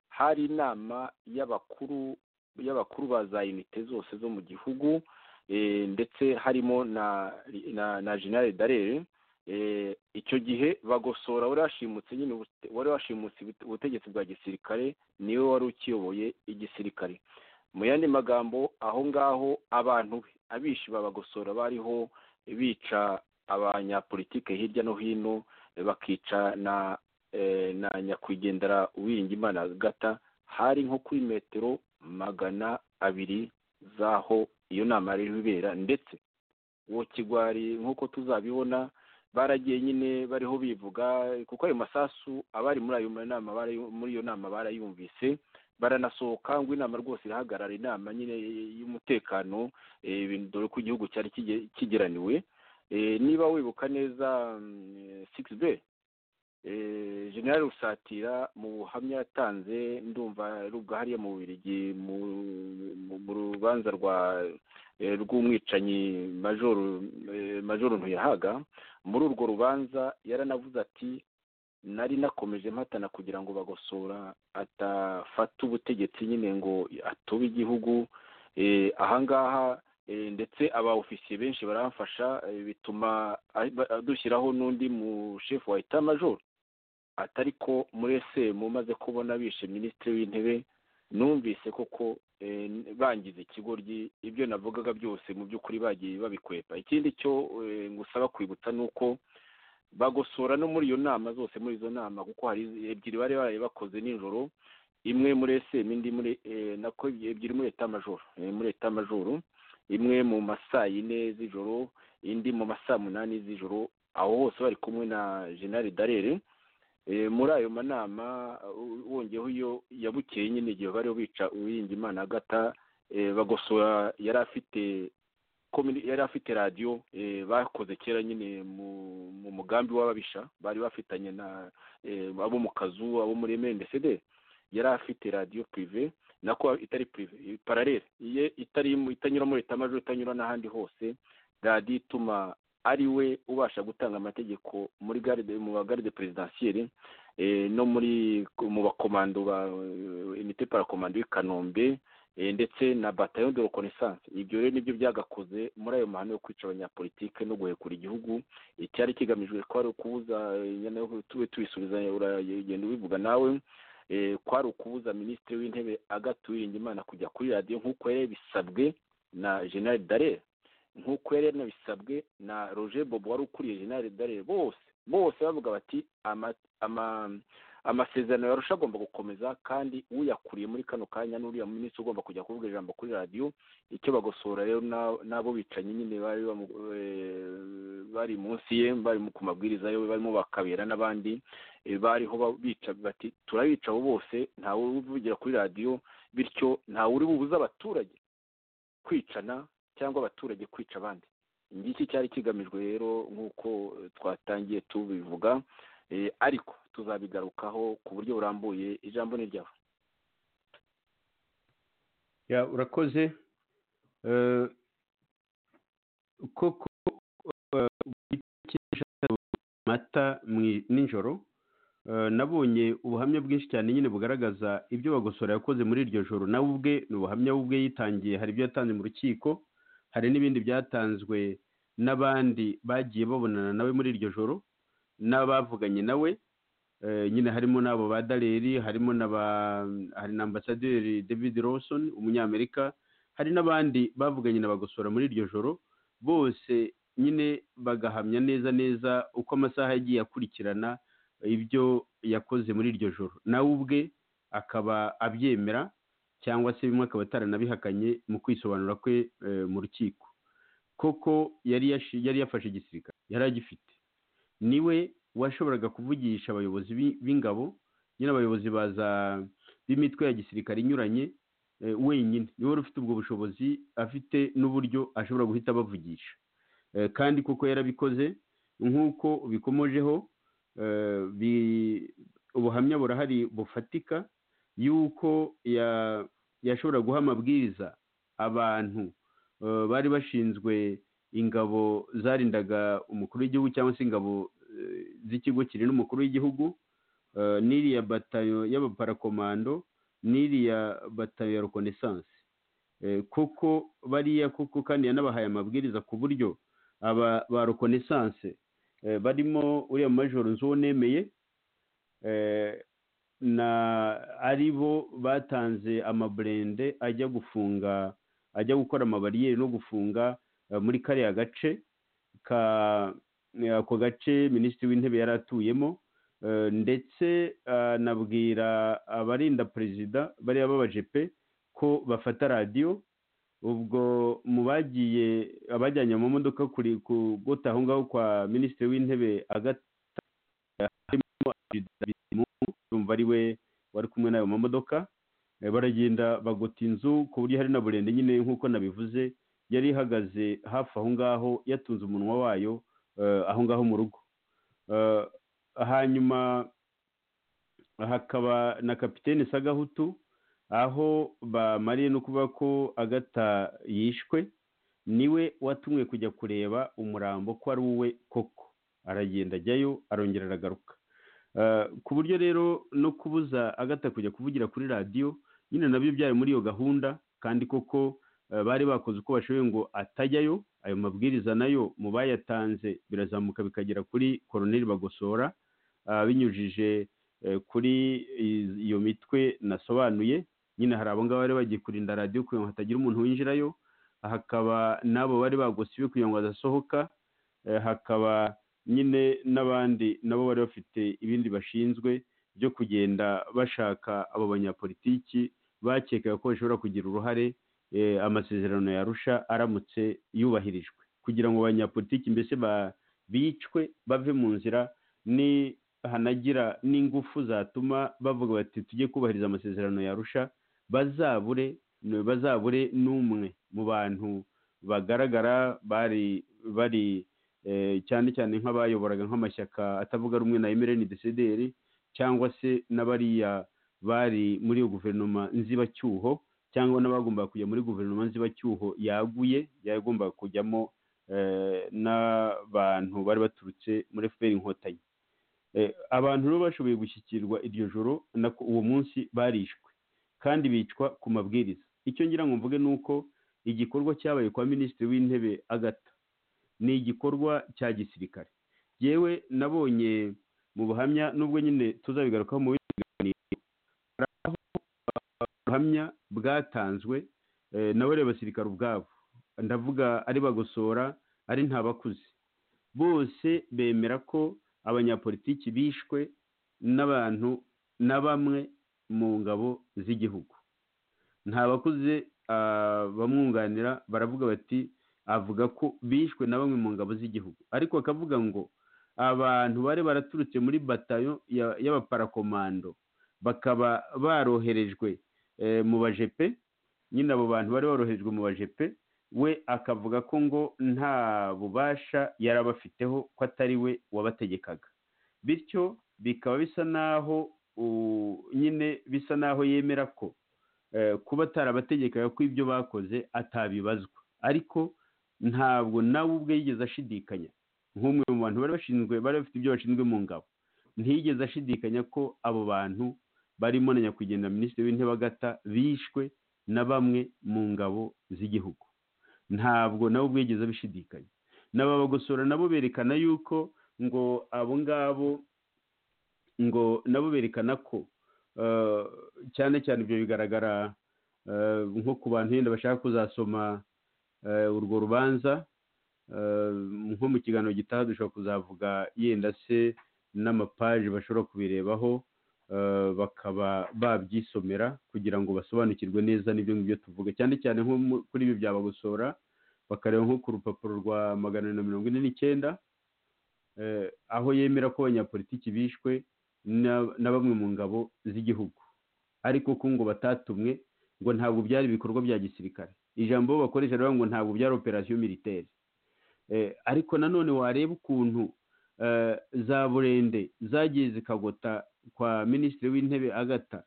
hari inama y'abakuru y'abakuru ba za unite zose zo mu gihugu eh, ndetse harimo na na, na general darere eh, icyo gihe bagosora wari washimutse nyine ubute- wari washimutse ubute- ubutegetsi bwa gisirikare niwe wari ukiyoboye igisirikare mu yandi magambo aho ngaho abantu be abishi babagosora bariho bica abanyapolitike hirya no hino eh, bakica na eh, na nyakwigendera uwiringimana gata hari nko kuri metero magana abiri z'aho iyo nama yari irimo ibera ndetse uwo kigwari nk'uko tuzabibona baragiye nyine bariho bivuga kuko ayo masasu abari muri ayo nama barayu- muri iyo nama barayumvise baranasohoka ngo inama rwose irahagarara inama nyine y'umutekano eh, dore ko igihugu cyari kige- kigeraniwe Eh, niba wibuka neza sigisi be generali rusatira mu buhamya yatanze ndumva ari ubwahariye mu Bubiligi mu- mu- mu rubanza rwa eh, rw'umwicanyi majoro eh, majoro ntuyahaga muri urwo rubanza yaranavuze ati nari nakomeje mpatana kugira ngo bagosora atafata ubutegetsi nyine ngo atube igihugu Eh, ahangaha eh, ndetse aba ofisiye benshi baramfasha eh, bituma ahi- ba- dushyiraho n'undi mu chef wa etat major atari ko muri SM umaze kubona bishe minisitiri w'intebe numvise koko eh, n- bangize ikigoryi ibyo navugaga byose mu by'ukuri bagiye babikwepa ikindi cyo eh, ngusaba kwibutsa ni uko bagosora no muri iyo nama zose muri izo nama kuko hari ebyiri bari baraye bakoze nijoro imwe muri SM indi muri eh, nako ebyiri muri etat major eh, muri etat major imwe mu masaa yine z'ijoro indi mu masaa munani z'ijoro aho hose bari kumwe na general darere Eh, muri ayo manama u- wongeyeho iyo yabukeye nyine igihe bariho bica uwirinda imana agata eh, bagosora yari afite communi- yari afite radiyo eh, bakoze kera nyine mu mu mugambi w'ababisha bari bafitanye na eh, abo mu kazu abo muri MNDCD yari afite radiyo pirive nako itari pirive paralele iye itari mu- itanyura muri etamaje itanyura n'ahandi hose radiyo ituma ari we ubasha gutanga amategeko muri garde mu bagarde perezidansiyeri eh, no muri mu bakomando ba imite parakomando y'i Kanombe eh, ndetse na bataillon de reconnaissance ibyo rero nibyo byagakoze muri ayo mahano yo kwica abanyapolitike no guhekura igihugu icyari kigamijwe ko ari ukubuza eh, nyana yo tube tuyisubiza uragenda ubivuga nawe eh, kwari ukubuza minisitiri w'intebe Agathe Uwiringiyimana kujya kuri radiyo nk'uko yari bisabwe na general Dallaire nk'uko yari yanabisabwe na roger bobo wari ukuriye general Dallaire bose bose bavuga bati ama- ama- amasezerano yarusha agomba gukomeza kandi uyakuriye muri kano kanya n'uriya minisitiri ugomba kujya kuvuga ijambo kuri radiyo icyo bagosora rero na- n'abo bicanyi nyine bari bamu- eh, bari munsi ye bari mu- ku mabwiriza ye barimo bakabera n'abandi eh, bariho ba- bica bati turabica abo bose ntawe uvugira kuri radiyo bityo ntawe uri bubuze abaturage kwicana cyangwa abaturage kwica abandi ngiki cyari kigamijwe rero nk'uko eh, twatangiye tubivuga eh, ariko tuzabigarukaho ku buryo burambuye ijambo ni ryawe ya urakoze Eh, koko eh, ugitekesha amata mu- nijoro Eh, nabonye ubuhamya bwinshi cyane nyine bugaragaza ibyo bagosora yakoze muri iryo joro nawe ubwe ni ubuhamya we ubwe yitangiye hari ibyo yatanze mu rukiko hari n'ibindi byatanzwe n'abandi bagiye babonana nawe muri iryo joro n'abavuganye nawe Eh, nyine harimo n'abo ba daleri harimo na ba hari na ambasaderi david lawson umunyamerika hari n'abandi bavuganye na bagosora muri iryo joro bose nyine bagahamya neza neza uko amasaha yagiye akurikirana ibyo yakoze muri iryo joro nawe ubwe akaba abyemera cyangwa se bimwe akaba ataranabihakanye mu kwisobanura kwe eh, mu rukiko koko yari yashi- yari yafashe igisirikare yari agifite niwe washoboraga kuvugisha abayobozi b'i- b'ingabo nyine abayobozi baza b'imitwe ya gisirikare inyuranye eh, wenyine niwe wari ufite ubwo bushobozi afite n'uburyo ashobora guhita abavugisha Eh, kandi kuko yarabikoze nk'uko bikomojeho eh, bi- ubuhamya burahari bufatika y'uko ya- yashobora guha amabwiriza abantu eh, bari bashinzwe ingabo zarindaga umukuru w'igihugu cyangwa se ingabo eh, z'ikigo kirinda umukuru w'igihugu eh, n'iriya batayo y'abaparakomando n'iriya batayo ya reconnaissance Eh, koko bariya koko kandi yanabahaye amabwiriza ku buryo aba ba reconnaissance eh, barimo uriya majoro nzuwo nemeye eh, na ari bo batanze amaburende ajya gufunga ajya gukora amabariyeri no gufunga eh, muri kariya gace ka eh, ako gace minisitiri w'intebe yari atuyemo eh, ndetse anabwira abarinda perezida bariya b'abajepe ko bafata radiyo ubwo mu bagiye abajyanye mu modoka kuri kugota aho ngaho kwa minisitiri w'intebe agata harimo Perezida Bizimungu, urumva ari we wari kumwe n'ayo mamodoka Eh, baragenda bagota inzu ku buryo hari na burende nyine nk'uko nabivuze yari ihagaze hafi aho ngaho yatunze umunwa wayo eh, aho ngaho mu rugo Eh, hanyuma hakaba na kapitene sagahutu aho bamariye no kuvuga ko agata yishwe niwe watumwe kujya kureba umurambo ko ari uwe koko aragenda ajyayo arongera aragaruka Eh, ku buryo rero no kubuza agata kujya kuvugira kuri radiyo nyine nabyo byari muri iyo gahunda kandi koko eh, bari bakoze uko bashoboye ngo atajyayo ayo mabwiriza nayo mu bayatanze birazamuka bikagera kuri koroneri bagosora ah, binyujije eh, kuri i- iyo mitwe nasobanuye nyine hari abo ngabo bari bagiye kurinda radiyo kugira ngo hatagira umuntu winjirayo hakaba n'abo bari bagosiwe kugira ngo adasohoka eh, hakaba nyine n'abandi nabo bari bafite ibindi bashinzwe byo kugenda bashaka abo banyapolitiki bakekaga ko bashobora kugira uruhare eh, amasezerano yarusha aramutse yubahirijwe kugira ngo abanyapolitiki mbese ba- bicwe bave mu nzira ni hanagira n'ingufu zatuma bavuga bati tujye kubahiriza amasezerano yarusha bazabure bazabure n'umwe mu bantu bagaragara bari bari eh, cyane cyane nk'abayoboraga nk'amashyaka atavuga rumwe na emereni desederi cyangwa se n'abariya bari muri iyo guverinoma nzibacyuho cyangwa n'abagombaga kujya muri guverinoma nzibacyuho yaguye yagombaga kujyamo eh, n'abantu bari baturutse muri fpr inkotanyi Eh, abantu rero bashoboye gushyikirwa iryo joro nako uwo munsi barishwe kandi bicwa ku mabwiriza icyo ngira ngo mvuge ni uko igikorwa cyabaye kwa minisitiri w'intebe agata ni igikorwa cya gisirikare yewe nabonye mu buhamya nubwo nyine tuzabigarukaho mu bindi biganiro hari aho ubuhamya bwatanzwe eh, nawe reba abasirikare ubwabo ndavuga ari bagosora ari ntabakuze bose bemera ko abanyapolitiki bishwe n'abantu na bamwe mu ngabo z'igihugu ntabakuze ah, bamwunganira baravuga bati avuga ko bishwe na bamwe mu ngabo z'igihugu ariko akavuga ngo abantu bari baraturutse muri batayo ya- y'abaparakomando bakaba baroherejwe eh, mu bajepe nyine abo bantu bari baroherejwe mu bajepe we akavuga ko ngo nta bubasha yari abafiteho ko atari we wabategekaga bityo bikaba bisa n'aho u- nyine bisa n'aho yemera ko eh, kuba atarabategekaga ko ibyo bakoze atabibazwa ariko ntabwo nawe ubwe yigeze ashidikanya nk'umwe mu bantu bari bashinzwe bari bafite ibyo bashinzwe mu ngabo ntiyigeze ashidikanya ko abo bantu barimo na nyakwigendera minisitiri w'intebe agata bishwe na bamwe mu ngabo z'igihugu ntabwo nawe ubwo yigeze abishidikanya n'ababagosora nabo berekana yuko ngo abo ngabo ngo nabo berekana ko eh, cyane cyane ibyo bigaragara eh, nko ku bantu yenda bashaka kuzasoma eh, urwo rubanza Eh, nko mu kiganiro gitaha dushobora kuzavuga yenda se n'amapaji bashobora kubirebaho eh, bakaba babyisomera kugira ngo basobanukirwe neza n'ibyo ngibyo tuvuga cyane cyane nko mu- kuri ibi bya bagosora bakareba nko ku rupapuro rwa magana ane na mirongo ine n'icyenda eh, aho yemera ko abanyapolitiki bishwe na- na bamwe mu ngabo z'igihugu ariko ko ngo batatumwe ngo ntabwo byari ibikorwa bya gisirikare ijambo bakoresha rero ngo ntabwo byari operasiyo militaire Eh, ariko nanone wareba ukuntu eh, za burende zagiye zikagota kwa minisitiri w'intebe agata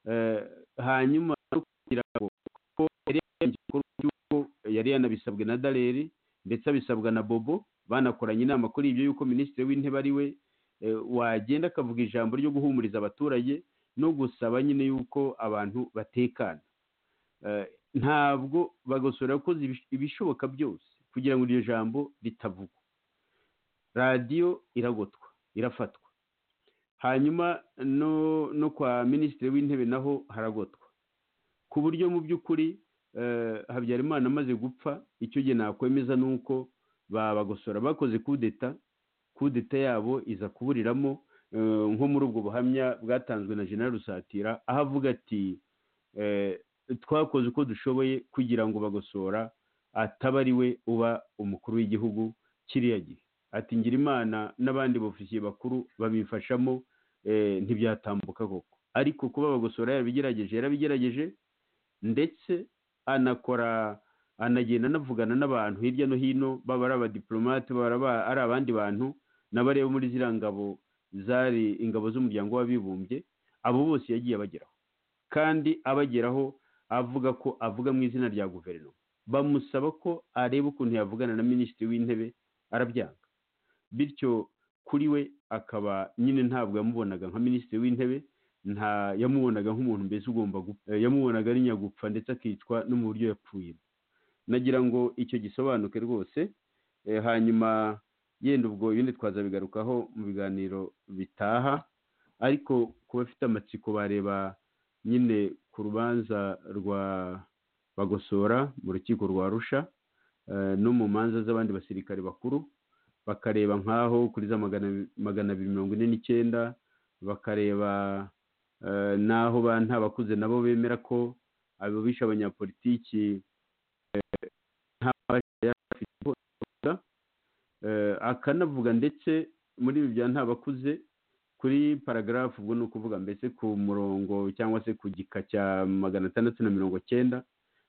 Eh, hanyuma no kugira ngo ko yari yarenze igikorwa cy'uko yari yanabisabwe na daleri ndetse abisabwa na bobo banakoranye inama kuri ibyo yuko minisitiri w'intebe ari we eh, wagenda akavuga ijambo ryo guhumuriza abaturage no gusaba nyine yuko abantu batekana Eh, ntabwo bagosora yakoze ibish- ibishoboka byose kugira ngo iryo jambo ritavugwa radiyo iragotwa irafatwa hanyuma no no kwa minisitiri w'intebe naho haragotwa ku buryo mu by'ukuri eh, habyarimana amaze gupfa icyo gihe nakwemeza ni uko babagosora bakoze kudeta kudeta yabo iza kuburiramo eh, nko muri ubwo buhamya bwatanzwe na jenerali rusatira aho avuga ati eh, twakoze uko dushoboye kugira ngo bagosora ataba ari we uba umukuru w'igihugu kiriya gihe ati ngira imana n'abandi bofisiye bakuru babimfashamo eh, ntibyatambuka koko ariko kuba bagosora yarabigerageje yarabigerageje ndetse anakora anagenda anavugana n'abantu hirya no hino baba ari abadiplomate baba ari aba- ari abandi bantu n'abareba muri ziriya ngabo zari ingabo z'umuryango w'abibumbye abo bose yagiye abageraho kandi abageraho avuga ko avuga mu izina rya guverinoma bamusaba ko areba ukuntu yavugana na minisitiri w'intebe arabyanga bityo kuri we akaba nyine ntabwo yamubonaga nka minisitiri w'intebe nta yamubonaga nk'umuntu mbese ugomba gupfa Eh, yamubonaga ari nyagupfa ndetse akicwa no mu buryo yapfuyemo nagira ngo icyo gisobanuke rwose Eh, hanyuma yenda ubwo ibindi twazabigarukaho mu biganiro bitaha ariko ku bafite amatsiko bareba nyine ku rubanza rwa bagosora mu rukiko rwa rusha eh, no mu manza z'abandi basirikare bakuru bakareba nk'aho kuri za magana magana abiri mirongo ine n'icyenda bakareba eh, n'aho ba nta bakuze nabo bemera ko ababisha abanyapolitiki eh, nta bashya yari afite ihohoterwa, eh, akanavuga ndetse muri ibi bya nta bakuze kuri paragarafu ubwo ni ukuvuga mbese ku murongo cyangwa se ku gika cya magana atandatu na mirongo cyenda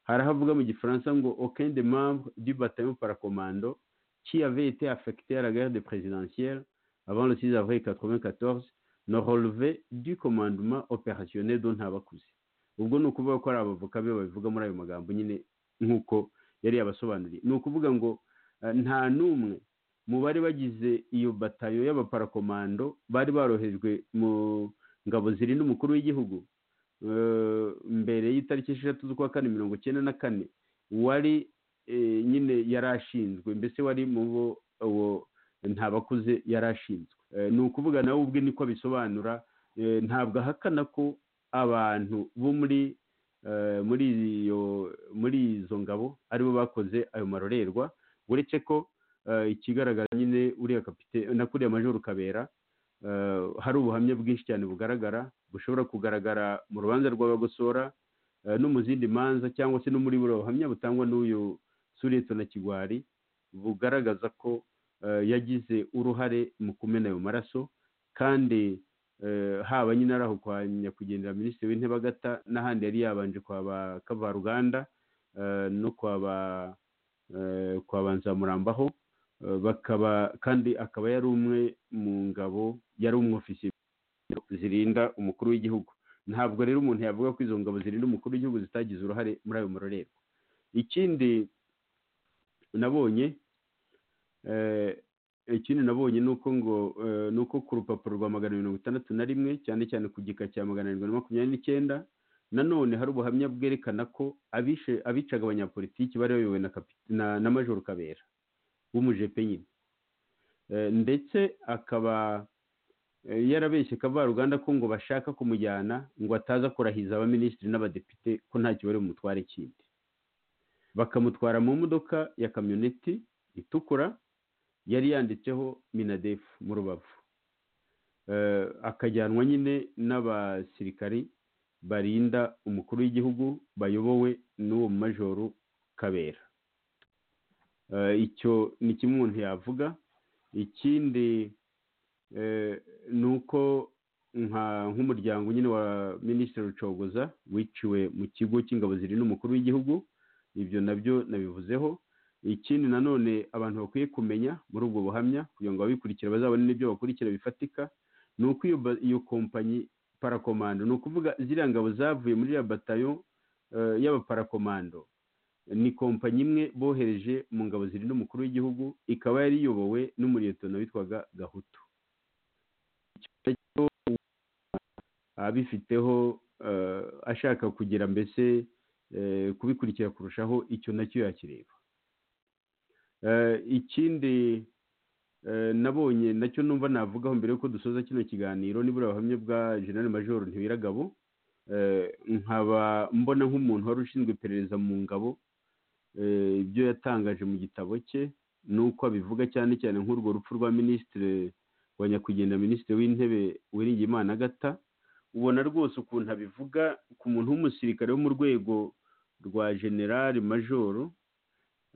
harahavuga mu gifaransa ngo aucun des membres du bataillon paracommando qui avait été affecté à la guerre de présidentielle avant le 6 avril 94 ne relevait du commandement opérationnel dont Ntabakuze ubwo ni ukuvuga ko ari abavoka be babivuga muri ayo magambo nyine nk'uko yari yabasobanuriye ni ukuvuga ngo eh, nta n'umwe mu bari bagize iyo batayo y'abaparakomando bari barohejwe mu ngabo zirinda umukuru w'igihugu eh, mbere y'itariki esheshatu z'ukwa kane mirongo icyenda na kane wari eh, nyine yari ashinzwe mbese wari mu bo uwo ntabakuze yari ashinzwe Eh, ni ukuvuga nawe ubwe niko abisobanura eh, ntabwo ahakana ko abantu bo muri eh, muri iyo muri izo ngabo aribo bakoze ayo marorerwa uretse ko eh, ikigaragara nyine uriya kapite na kuriya majoro kabera eh, hari ubuhamya bwinshi cyane bugaragara bushobora kugaragara mu rubanza rw'abagosora eh, no mu zindi manza cyangwa se no muri buriya buhamya butangwa n'uyu sureto na kigwari bugaragaza ko eh, yagize uruhare mu kumena ayo maraso kandi eh, haba nyine ari aho kwa nyakwigendera minisitiri w'intebe agata n'ahandi yari yabanje kwa ba kavaruganda eh, no kwa ba eh, kwa ba nzamurambaho eh, bakaba kandi akaba yari umwe mu ngabo yari umwofisiye zirinda umukuru w'igihugu ntabwo rero umuntu yavuga ko izo ngabo zirinda umukuru w'igihugu zitagize uruhare muri ayo marorerwa ikindi nabonye eh, ikindi nabonye ni uko ngo eh, ni uko ku rupapuro rwa magana mirongo itandatu na rimwe cyane cyane ku gika cya magana arindwi na makumyabiri n'icyenda nanone hari ubuhamya bwerekana ko abishe abicaga abanyapolitiki bari bayobowe na, kapi- na, na majoro kabera w'umujepe nyine Eh, ndetse akaba eh, yarabeshye kavaruganda ko ngo bashaka kumujyana ngo ataza kurahiza abaminisitiri n'abadepite ko ntacyo bari bumutware kindi bakamutwara mu modoka ya kamyoneti itukura yari yanditseho minadefu mu rubavu Eh, akajyanwa nyine n'abasirikari barinda umukuru w'igihugu bayobowe n'uwo majoro kabera Eh, icyo ni kimwe umuntu yavuga ikindi eh, ni uko nka- nk'umuryango nyine wa minisitiri rucogoza wiciwe mu kigo cy'ingabo zirinda umukuru w'igihugu ibyo nabyo nabivuzeho ikindi nanone abantu bakwiye kumenya muri ubwo buhamya kugira ngo ababikurikira bazabone n'ibyo bakurikira bifatika ni uko iyo ba- iyo kompanyi parakomando ni ukuvuga ziriya ngabo zavuye muri iriya batayo eh, y'abaparakomando ni kompanyi imwe bohereje mu ngabo zirinda umukuru w'igihugu ikaba yari iyobowe n'umuriyetona witwaga gahutu Icyo cyo abifiteho eh, ashaka kugira mbese eh, kubikurikira kurushaho icyo nacyo yakireba Eh, ikindi eh, nabonye nacyo numva navugaho mbere yuko dusoza kino kiganiro nibura abahamya bwa general major ntibiragabo eh, nkaba mbona nk'umuntu wari ushinzwe iperereza mu ngabo eh, ibyo yatangaje mu gitabo cye nuko abivuga cyane cyane nk'urwo rupfu rwa minisitiri wa nyakwigendera minisitiri w'intebe Uwiringiyimana agata ubona rwose ukuntu abivuga ku muntu w'umusirikare wo mu rwego rwa generali majoro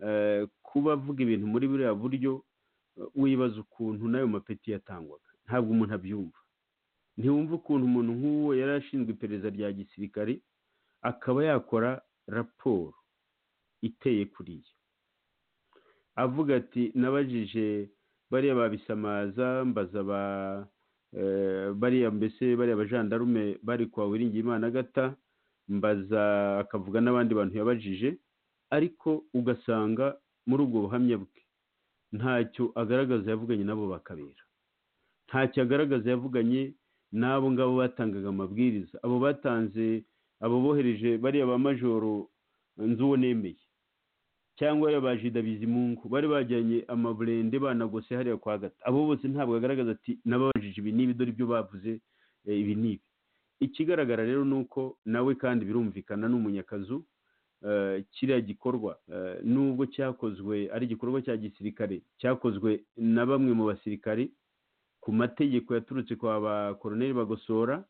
eh, kuba avuga ibintu muri buriya buryo eh, wibaza ukuntu n'ayo mapeti yatangwaga ntabwo umuntu abyumva ntiwumva ukuntu umuntu nk'uwo yari ashinzwe iperereza rya gisirikare akaba yakora raporo iteye kuriya avuga ati nabajije bariya babisamaza mbaza ba eh, bariya mbese bariya bajandarume bari kwa wiringiyimana gata mbaza akavuga n'abandi bantu yabajije ariko ugasanga muri ubwo buhamya bwe ntacyo agaragaza yavuganye nabo bakabera ntacyo agaragaza yavuganye n'abo ngabo batangaga amabwiriza abo batanze abo bohereje bariya ba majoro nzuwo nemeye cyangwa bariya ba jida bizimungu bari bajyanye amaburende banagose hariya kwa gata abo bose ntabwo agaragaza ati nababajije ibi n'ibi dore ibyo bavuze eh, ibi n'ibi ikigaragara rero ni uko nawe kandi birumvikana n'umunyakazu eh, kiriya gikorwa eh, nubwo cyakozwe ari igikorwa cya gisirikare cyakozwe na bamwe mu basirikari ku mategeko yaturutse kwa ba koroneri bagosora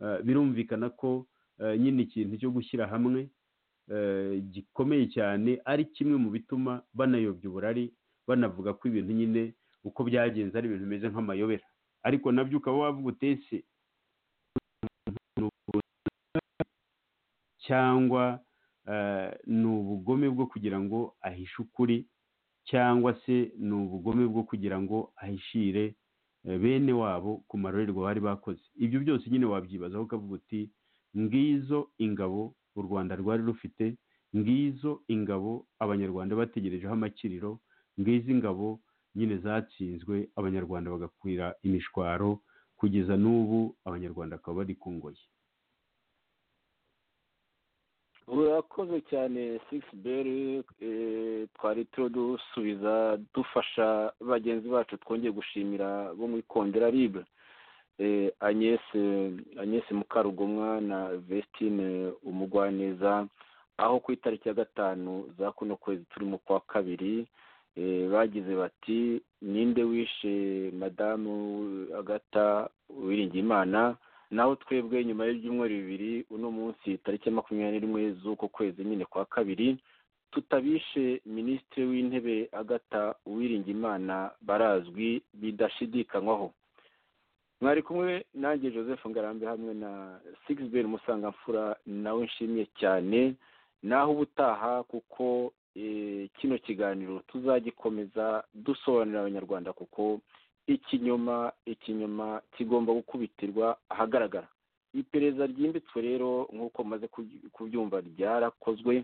eh, birumvikana ko eh, nyine ikintu cyo gushyira hamwe eh, gikomeye cyane ari kimwe mu bituma banayobya uburari banavuga ko ibintu nyine uko byagenze ari ibintu bimeze nk'amayobera ariko nabyo ukaba wavuga utese cyangwa eh, ni ubugome bwo kugira ngo ahishe ukuri cyangwa se ni ubugome bwo kugira ngo ahishire eh, bene wabo ku marorerwa bari bakoze ibyo byose nyine wabyibazaho ukavuga uti ngizo ingabo u rwanda rwari rufite ngizo ingabo abanyarwanda bategerejeho amakiriro ngizi ingabo nyine zatsinzwe abanyarwanda bagakwira imishwaro kugeza n'ubu abanyarwanda bakaba bari ku ngoyi urakoze cyane sigisi beri twari turiho dusubiza dufasha bagenzi bacu twongeye gushimira bo muri kondera ribe anyese anyese mukarugomwa na vestine umugwaneza aho ku itariki ya gatanu za kuno kwezi turimo kwa kabiri eh, bagize bati ninde wishe madamu agata uwiringiyimana naho twebwe nyuma y'ibyumweru bibiri uno munsi tariki ya makumyabiri n'imwe z'uko kwezi nyine kwa kabiri tutabishe minisitiri w'intebe agata uwiringiyimana barazwi bidashidikanywaho mwari kumwe nanjye joseph ngarambe hamwe na sigisiberi musangamfura nawe nshimiye cyane naho ubutaha kuko eh, kino kiganiro tuzagikomeza dusobanurira abanyarwanda kuko ikinyoma ikinyoma kigomba gukubitirwa ahagaragara iperereza ryimbitswe rero nk'uko maze kubyumva ryarakozwe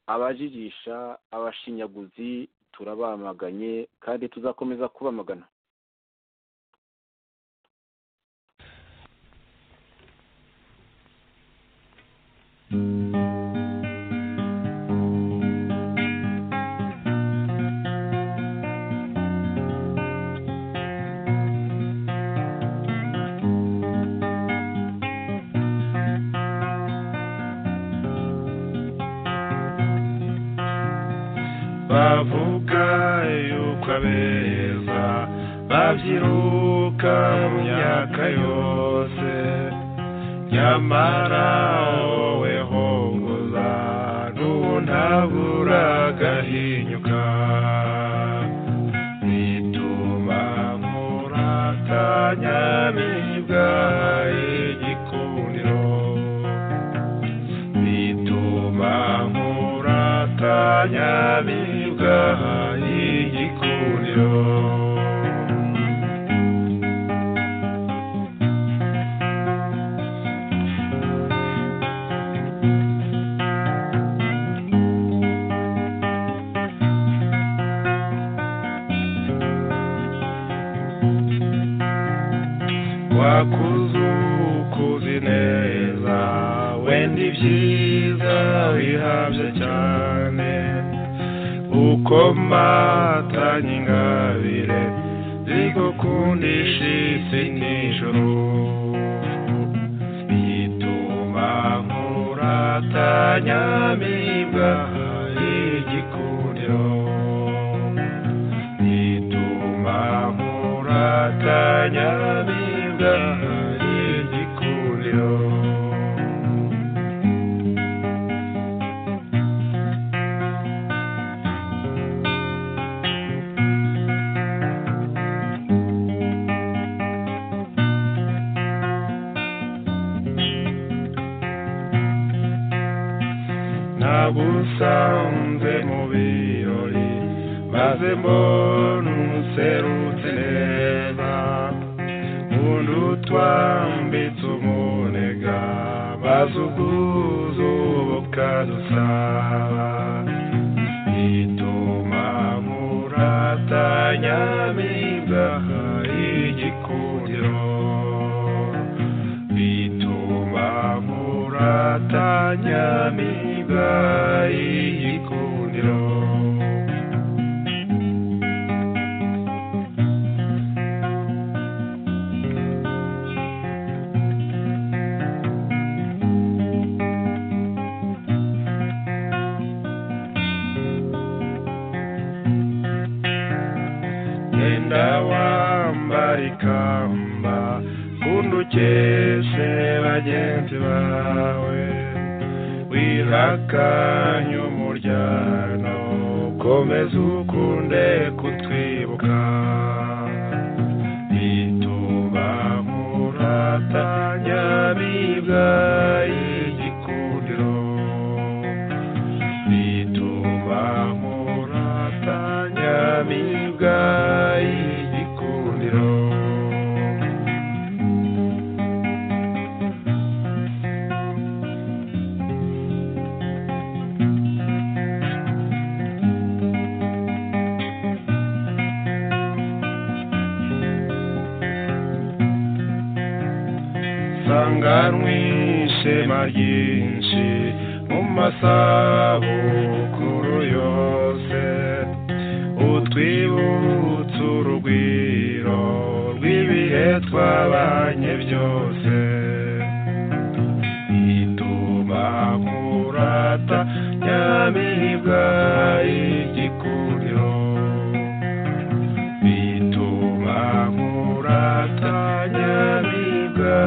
abajijisha abashinyaguzi turabamaganye kandi tuzakomeza kubamagana bavuga yuko abeza babyiruka mu myaka yose nyamara wowe hongoza n'untabura agahinyuka bituma muratanya mibwa igikundiro bituma nkuratanya bibwa igikundiro wakuzukuzi neza wenda ibyiza bihabye cyane uko matanye ingabire zigukundisha isi n'ijoro bituma nkuratanya mibwa igikundiro bituma nkuratanya mibwa igikundiro nta nagusanze mu birori maze mbona umuserutse neza undi utwambitse umunega maze ubwuzu bukadusaba ituma muratanya mibwaha igikundiro bituma muratanya mibwaha igikundiro genda wambara ikamba kundi ukeshe bagenzi bawe wirakanye umuryango komeza ukunde kutwibuka bituma muratanya bibwa igikundiro bituma muratanya bibwa igikundiro sanganwa ishema ryinshi mu masabukuru yose utwibutse urugwiro rw'ibihe twabanye byose ituma murata nyamibwa igikundiro bituma muratanya bibwa